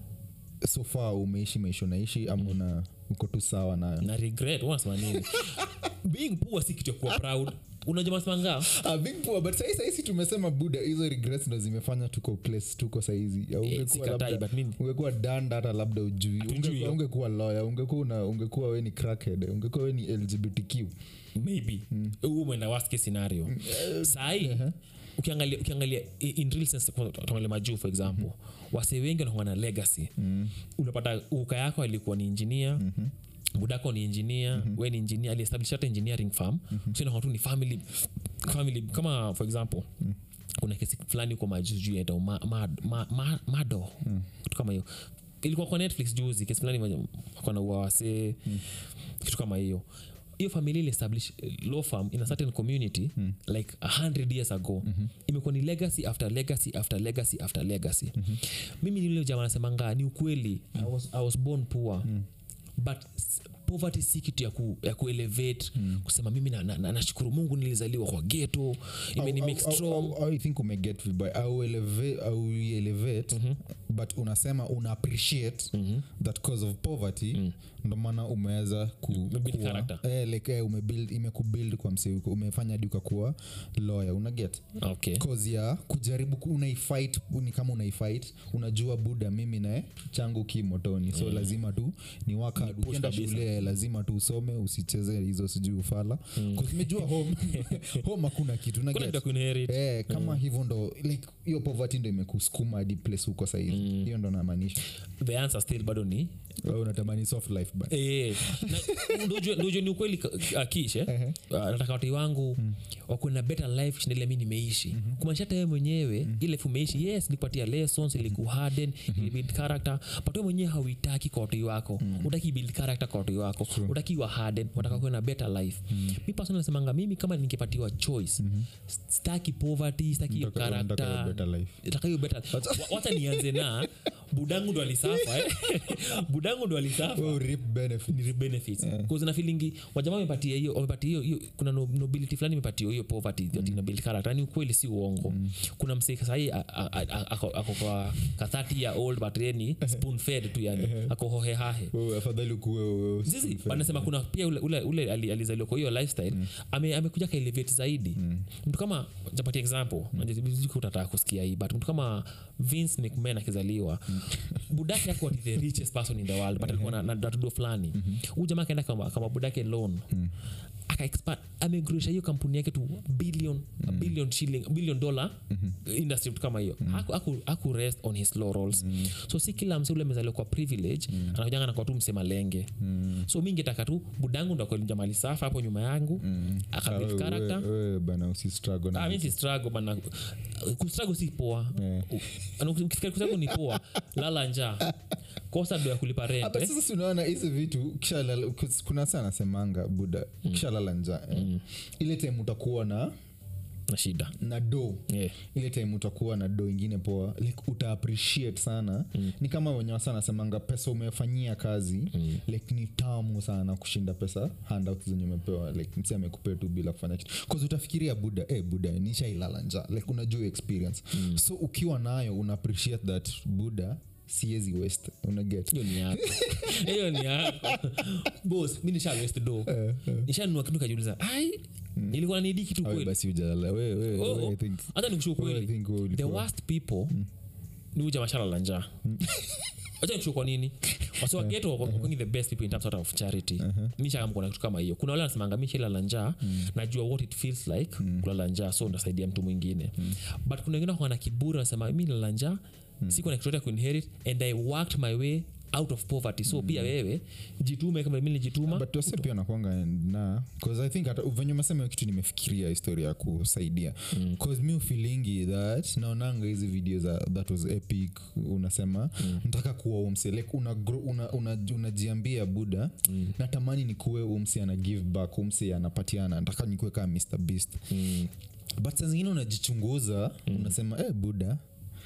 so far umeishi maisha unaishi ama una uko tu sawa nayo na regret unasema nini being poor si kitu ya kuwa proud unajua masimanga Ah, being poor, but sahi sahizi tumesema buda hizo regrets ndo zimefanya tuko place tuko saizi Ya ungekuwa sikatai, labda- but mimi- ungekuwa danda hata labda ujui Hatujui ungekuwa, hiyo. ungekuwa lawyer ungekuwa una- ungekuwa we ni crackhead ungekuwa we ni lgbtq maybe huu umeenda worst case scenario sahii ukiangalia ukiangalia i- in real sense kwa- tuangalie majuu for example wase wengi wanakuwa na legacy unapata uka yako alikuwa ni engineer budako ni engineer we ni engineer aliestablish hata engineering farm so inakuwa tu ni family family kama for example kuna kesi fulani kwa majuu juu yaitwa ma, ma, ma, ma, mado kitu kama hiyo ilikuwa kwa netflix juzi kesi fulani kona uawase kitu kama hiyo hiyo familia iliestablish eh, law firm in a certain community mm. like 100 years ago mm-hmm. imekuwa ni legacy after legacy after legacy after legacy mm-hmm. mimi nile jamaa nasemanga ni ukweli I, was, i was born poor mm. but s- poverty si kitu ya, ku, ya kuelevate mm. kusema mimi nashukuru na, na, nashukuru mungu nilizaliwa kwa geto imeni Au- make au- au- strong au- au I think umeget vibaya au elevate, au elevate but unasema una appreciate that cause of poverty ndo maana umeweza ku, Umebuild kuwa- character. eh, like, eh, umebuild imekubuild kwa msee uko- umefanya hadi ukakuwa lawyer unaget okay cause ya kujaribu ku- unaifight ni kama unaifight unajua buda mimi naye changu ki motoni so lazima tu ni waka push ukienda kabisa. shule lazima tu usome usicheze hizo sijui ufala Cause nimejua home home hakuna kitu kuna unaget kitu ya kuinherit Eh, kama hivyo ndo like hiyo poverty ndo imekusukuma hadi place huko sahizi hiyo ndo namaanisha the answer still bado ni Wewe unatamani soft life ba Eh, na- ndio ujue- ndio ujue ni ukweli ka- akish eh? Uh, nataka watoi wangu wako na better life kushinda ile mi nimeishi mm-hmm. kumaanisha hata wewe mwenyewe mm-hmm. ile life umeishi yes ilikupatia lessons ilikuharden mm-hmm. ilibuild character but wewe mwenyewe hauitaki kwa watoi wako mm-hmm. utaki build character kwa watoi wako utaki wa harden unataka kuwa na better life mm-hmm. mi personally nasemanga mimi kama ningepatiwa choice mm-hmm. staki poverty staki hiyo Unataka- unataka character better life. Nataka hiyo better Wa- wacha nianze na budangu ndo alisafa eh? budangu ndo alisafa Wewe reap benefit. ni benefits yeah. na feelingi wajamaa wamepatia hiyo wamepatia hiyo hiyo kuna no- nobility fulani imepatia hiyo poverty mm. nobility character ni ukweli si uongo mm. kuna msee sahii a- a- a- ako ako kwa ka 30 year old but yani spoon fed tu yani ako hohehahe Wewe afadhali ukuwe wewe- zizi wanasema kuna pia ule, ule, ule ali- alizaliwa kwa hiyo lifestyle mm. ame, amekuja kaelevate zaidi mm. mtu kama tapatia example mm. utataka kusikia hii but mtu kama vince mcman akizaliwa mm. budake ako ati the richest person in the world but alikuwa na, na datudo fulani huu jamaa akaenda kama, kama budake loan mm akaexpand amegrosha hiyo kampuni yake tu billion mm. billion shilling billion dollar mm-hmm. industry vitu kama hiyo mm. aku, aku, aku rest on his laurels mm. so si kila mse ule amezaliwa kwa privilege mm. anakujanga nakuwa tu msema lenge mm. so mi ngetaka tu budangu ndo akuelinja mali safa hapo nyuma yangu mm. Ah, akabuild wewe- character wewe bana usistruggle na Ah, mi si struggle bana kustruggle si poa Yeah. U- ukifikiri kustruggle ni poa lala njaa kosa ndo ya kulipa rent Hapa eh? sasa si unaona hizi vitu kishalala kuna saa nasemanga buda kishalala njaa eh. ile time utakuwa na na shida na do yeah. ile time utakuwa na do ingine poa like uta appreciate sana mm. ni kama wenye wasa nasemanga pesa umefanyia kazi mm. like ni tamu sana kushinda pesa handouts zenye umepewa like msi amekupea tu bila kufanya kitu bcause utafikiria buda eh buda nishailala nja like unajua experience mm. so ukiwa nayo una appreciate that buda siezi west unaget hiyo ni yako hiyo ni yako bos mi nisha west do nishanunua kitu kajiuliza ai ilikuwa nidi kitu Awe kweli basi ujalala we, we, Oh, we, oh. I think hata nikushu wewe I kweli think wewe the ulikuwa- worst people ni uja mashala la njaa acha nikushu kwa nini wasiwageto wakongi the best people in terms of charity nishakamkona kitu kama hiyo kuna wale wanasemanga mi shila la njaa najua what it feels like kulala njaa so ndasaidia mtu mwingine but kuna wengine wako na kiburi wanasema mi nalala njaa sikuwa na kitu yote ya kuinherit and i worked my way out of poverty so pia wewe jitume kama mi nilijituma but wase pia nakwanga na bcause i think hata venye umesema hiyo kitu nimefikiria historia ya kusaidia bcause mi ufilingi that naonanga hizi video za that was epic unasema mm. nataka kuwa umse like unajiambia una, una, unajiambia buda mm. natamani nikuwe umse ana give back umse anapatiana nataka nikuwe kama mr beast Mm. but saa zingine unajichunguza mm. unasema eh buda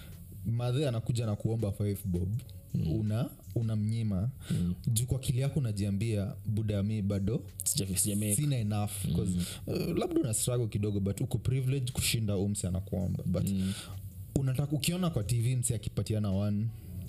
madhe anakuja na kuomba five bob mm. una unamnyima mm. juu kwa akili yako unajiambia buda mi bado Sija- sijamake. sina enough 'cause, uh, labda una struggle kidogo but uko privilege kushinda umsi anakuomba but mm. unataka ukiona kwa tv msi akipatiana one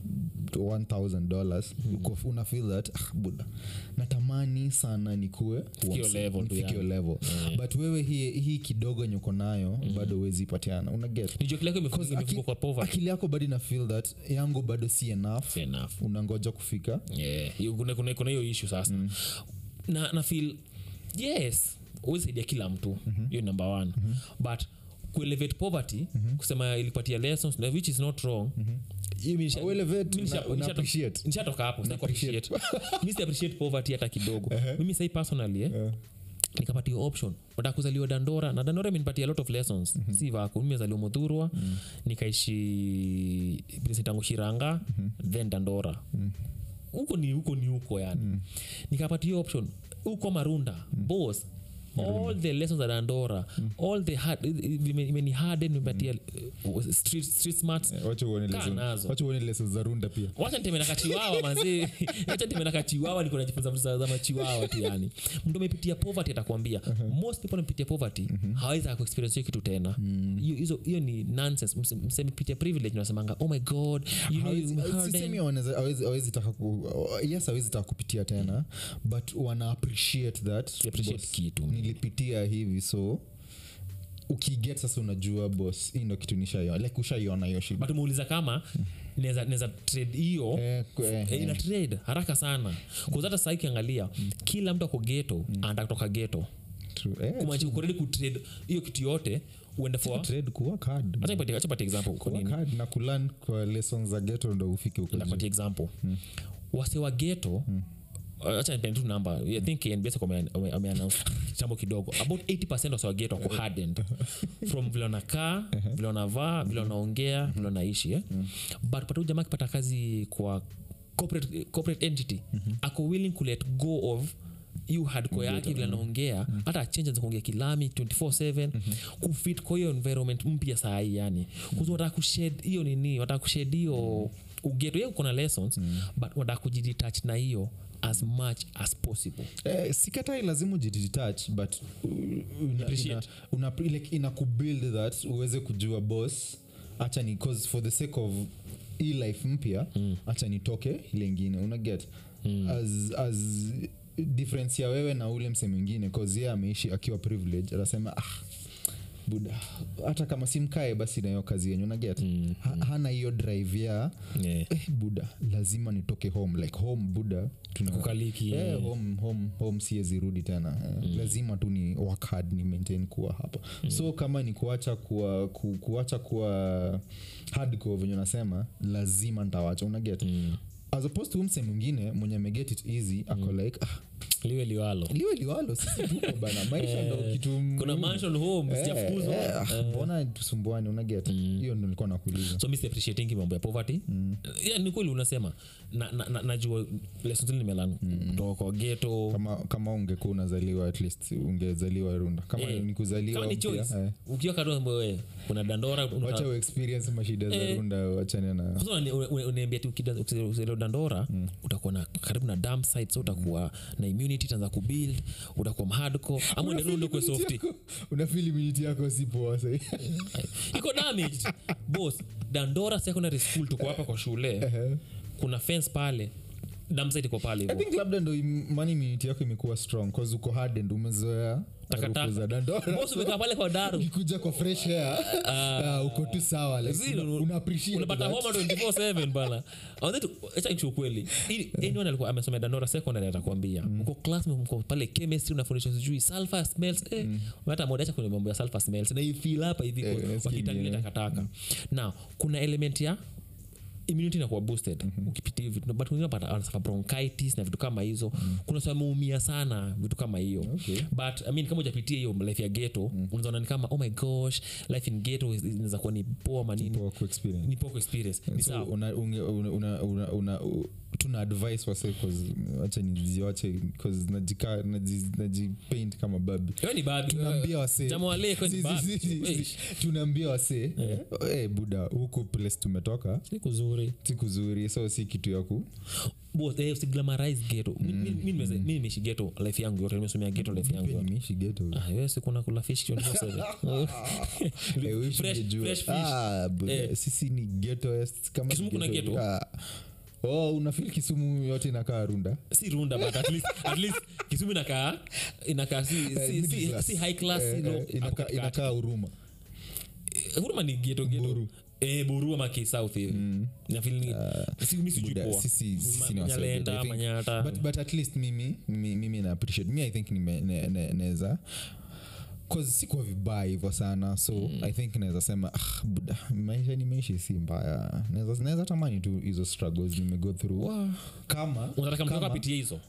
$1000 uko una feel that ah, buda natamani sana nikue huo hiyo mse- level tu nifike hiyo yani. level but wewe hii, hii kidogo yenye uko nayo bado huwezi ipatiana una get Nijua kile yako imefu- 'Cause imefungwa aki- kwa poverty akili yako bado ina feel that yangu bado si enough Fair enough unangoja kufika Yeah, hiyo- kuna- kuna kuna hiyo ishu sasa na, na feel yes huwezi saidia kila mtu hiyo number one but kuelevate poverty kusema ilipatia lessons na which is not wrong hiyo mi nisha- Uelevate, mi nisha- una- una nisha- appreciate. nishatoka hapo sitaki kuappreciate. mi si appreciate poverty hata kidogo mimi sai personally eh, Eh. nikapatia option nataka kuzaliwa dandora na dandora imenipatia a lot of lessons mm-hmm. si vaku mimi mezaliwa mudhurwa mm-hmm. nikaishi tangu shiranga mm-hmm. then dandora huko ni huko ni huko yani mm. nikapatia hiyo option huko marunda mm. bos all the lessons at andora all the hard imeni harden nimepatia uh, street, street smarts Eh, wacha uone Kaa lessons- nazo. wacha uone lessons za runda pia wacha nitembea na kachiwawa manzi wacha nitembea na kachiwawa niko najifunza vitu za za machiwawa tu yani mtu amepitia poverty atakwambia most people amepitia poverty hawezi kuexperience hiyo kitu tena hiyo hizo hiyo ni nonsense Mse- msemepitia privilege nasemanga oh my god you know, Hawezi- you heard sisemi them." wanaweza- hawezi- hawezi taka ku- yes hawezi taka kupitia tena but wana appreciate that Appreciate boss, kitu. nilipitia hivi so ukiget sasa unajua bos hii ndo kitu nishaiona like ushaiona hiyo shida but umeuliza kama naweza naweza trade hiyo Eh, ku- eh, Eh, ina eh. trade haraka sana kuzata saa ikiangalia kila mtu ako geto anataka kutoka geto True. Eh, kumaanisha uko ready kutrade hiyo kitu yote uende for trade kuwork hard. acha nipatie acha nipatie example kwa Work nini hard na kulan kwa lessons za geto ndo ufike huko juu. napatia example wase wa geto acha nipende tu namba i think nbs wame- wame- wameannounce chambo kidogo about 80 of waget wako hardened from vile wanakaa vile wanavaa vile wanaongea vile wanaishi eh? but pata jamaa akipata kazi kwa corporate, corporate entity ako willing ku let go of hiyo hardcore yake vile anaongea hata achange za kuongea kilami 24/7 kufit kwa hiyo environment mpya saa hii yani kuzi wataka kushed hiyo nini wataka kushed hiyo ugeto hiyo kuna lessons but wataka kujidetach na hiyo as much as possible Eh, sikatai lazima ujidetach but uh, una, Appreciate. una, una, like, ina kubuild that uweze kujua boss acha ni cause for the sake of hii life mpya mm. acha nitoke ile ingine una get mm. as, as difference ya wewe na ule mse mwingine cause yeye ameishi akiwa privilege atasema ah, buda hata kama simkae basi nayo kazi yenyu naget mm. ha, hana hiyo drive ya yeah. eh, buda lazima nitoke home like home buda tuna Kukaliki, eh, yeah. home, home, home siwezi rudi tena eh, lazima tu ni work hard ni maintain kuwa hapa so kama ni kuacha kuwa ku, kuacha kuwa hardcore venye unasema lazima ntawacha unaget mm. as opposed to mse mwingine mwenye ameget it easy ako like ah, liwe liwalo liwe liwalo sisi tuko bana maisha ndo kitu kuna muhimu. mansion home Eh, sijafukuzwa eh, ah, mbona tusumbuani unaget hiyo ndo nilikuwa nakuuliza so mi appreciating mambo ya poverty mm. yeah, ni kweli unasema na, na, na, najua lessons nimelan kutoka kwa geto kama kama ungekuwa unazaliwa at least ungezaliwa runda kama Eh, ni kuzaliwa kama ni mpya, choice eh, ukiwa kadogo we kuna dandora una- wacha uexperience mashida za Eh. runda wachane na Kwanza unani- une- une- uniambia tu ukida- ukizaliwa dandora utakuwa na karibu na dam site so utakuwa na immunity itaanza kubuild utakuwa mhardco ama uenderundo kwe softi unafili miniti yako si poa sahi iko damaged bos dandora secondary school tuko hapa kwa shule kuna fence pale damsite iko pale i hivo think labda ndo im- mani miniti yako imekuwa strong cause uko hardened umezoea Takataka. harufu za dandora bos umekaa pale kwa daru ukikuja kwa fresh air ah, uko tu sawa like, Zero. una- una appreciate unapata that. homa 24/7 bana acha ukweli Ili- anyone alikuwa amesomea dandora secondary atakwambia uko class mko pale chemistry unafundishwa sijui sulfur smells eh hata moja acha kwenye mambo ya sulfur smells na ifeel hapa hivi Eh, kwa- nasikia wakitangia ingine. takataka now kuna element ya immunity inakuwa boosted ukipitia hivi vitu but wengine wanapata- wanasafa bronchitis na vitu kama hizo kuna sasa ameumia sana vitu kama hiyo Okay. but I mean, kama ujapitia hiyo life ya geto mm. unazaona ni kama oh my gosh life in geto is- inaweza kuwa ni poa manini Poa ku experience. ni poco experience ni so sawa una, unge- una, una, una, una, u- tuna advice wase wacha niziwache cause najika naji- najipaint kama babi Wewe ni babi tunaambia wasee Jamaa wa leo ni Si- si- babi. si- si- Eish. si- tunaambia wasee eh, buda huku place tumetoka si kuzuri si kuzuri so si kitu ya ku Both, eh, usiglamorize ghetto Mi- mi- mi nimeze- mi nimeishi ghetto life yangu yote nimesomea ghetto life yangu Pia yote nimeishi ghetto. Ah, wewe si kuna kula fish 24/7. Eh, wish Fresh- ungejua. fresh fish. Ah, buda, Eh. sisi ni ghettoest kama Kisumu kuna ghetto? Ah. oh unafil kisumu yote inakaa runda si runda but at least, at least kisumu inakaa inakaa si, Eh, si, middle si, class. si high class Eh, si low, eh, hapo inakaa- katikati. inakaa huruma Eh, huruma ni geto geto Buru. eh buru ama kisouth hivi na feel ni si mimi sijui Buda, poa sisi- sisi ni Ma- waswahili. Nyalenda, I think- manyata but, but at least mimi mimi, mimi na appreciate mi i think nime- ne- ne- naweza cause sikuwa vibaya hivyo sana so mm. i think naweza sema ah, buda maisha nimeishi si mbaya Naweza- naweza tamani tu hizo struggles nimego through Wow. kama unataka mtoka kama apitie hizo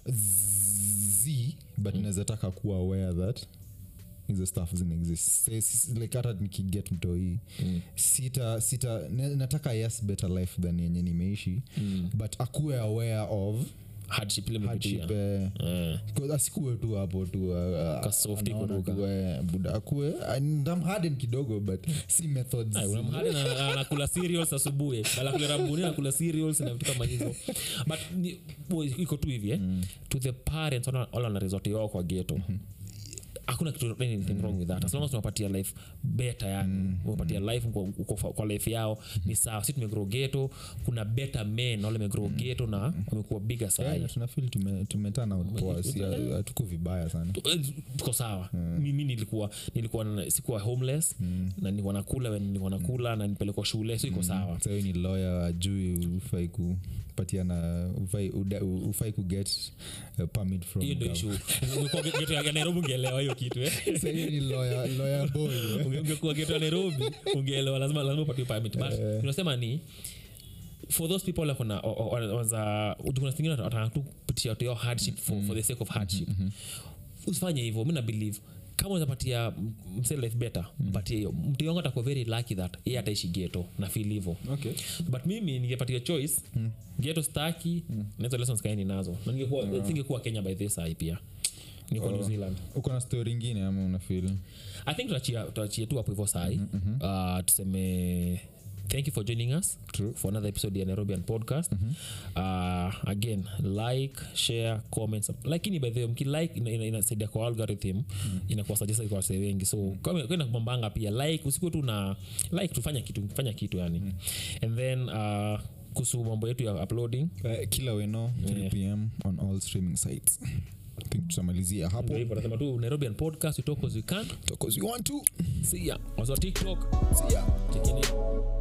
z but mm. naweza taka kuwa aware that hizo stuff zinaexist Say, si- like hata nikiget mtoi mm. sita sita na- nataka yes better life than yenye nimeishi mm. but akuwe aware of hardship ile umepitia hardship eh, Eh. 'cause asikuwe tu hapo tu uh, uh, Kasofti anaona kuruka. tu, eh, buda akuwe ndamharden kidogo but si methods Ay, unamhali na- anakula cereals asubuhi anakula rabuni anakula cereals na vitu kama hizo but ni- boy, iko tu hivi eh? to the parents wala wala wana resort yao kwa geto hakuna kitu anything wrong with that as long as tunapatia life better yani umepatia life kwa, kwa, kwa life yao ni sawa si tumegrow geto kuna better men wale wamegrow geto na wamekuwa bigger Yeah, sai na tunafeel tume- tumetana out poa si hatuko vibaya sana Tu- eh, tuko sawa mimi nilikuwa nilikuwa na- sikuwa homeless na nilikuwa nakula when nilikuwa nakula na nipelekwa shule so iko sawa sahiyo ni lawyer ajui ufai kupatiana ufai, uda- ufai kuget uh, permit from hiyo ndo gov- ishu ungekuwa ge- geto ya nairobi ungeelewa hiyo kitu eh. Sahiyo ni lawyer, lawyer boy eh. Unge- ungekuwa geto ya nairobi ungeelewa lazima lazima upatiwe permit but tunasema ni for those people like wana- o- o- wana- wanza kuna zingine wataka tu kupitia tu hiyo hardship for, for the sake of hardship usifanye hivyo mi na believe kama unapatia mse life better mpatie hiyo mtu yangu atakuwa very lucky that yeye ataishi geto na feel hivyo okay but mimi ningepatia choice geto staki na hizo lessons kaini nazo na ningekuwa singekuwa kenya by this eye pia ningekuwa new zealand uko na story ingine ama unafil i think tutachia tutachia tu hapo hivyo sai uh, tuseme thank you for joining us True. for another episode ya nairobian podcast uh, again like share comment sub- lakini by the way mkilike ina- ina- inasaidia kwa algorithm inakuwa suggested kwa wasee wengi so kama kwenda kumambanga pia like usikuwe tu na like tufanya kitu fanya kitu yani and then uh, kuhusu mambo yetu ya uploading uh, kila weno 3 pm on all streaming sites I think tutamalizia hapo ndio hivyo nasema tu nairobian podcast we talk as we can because we want to see ya also tiktok see ya check in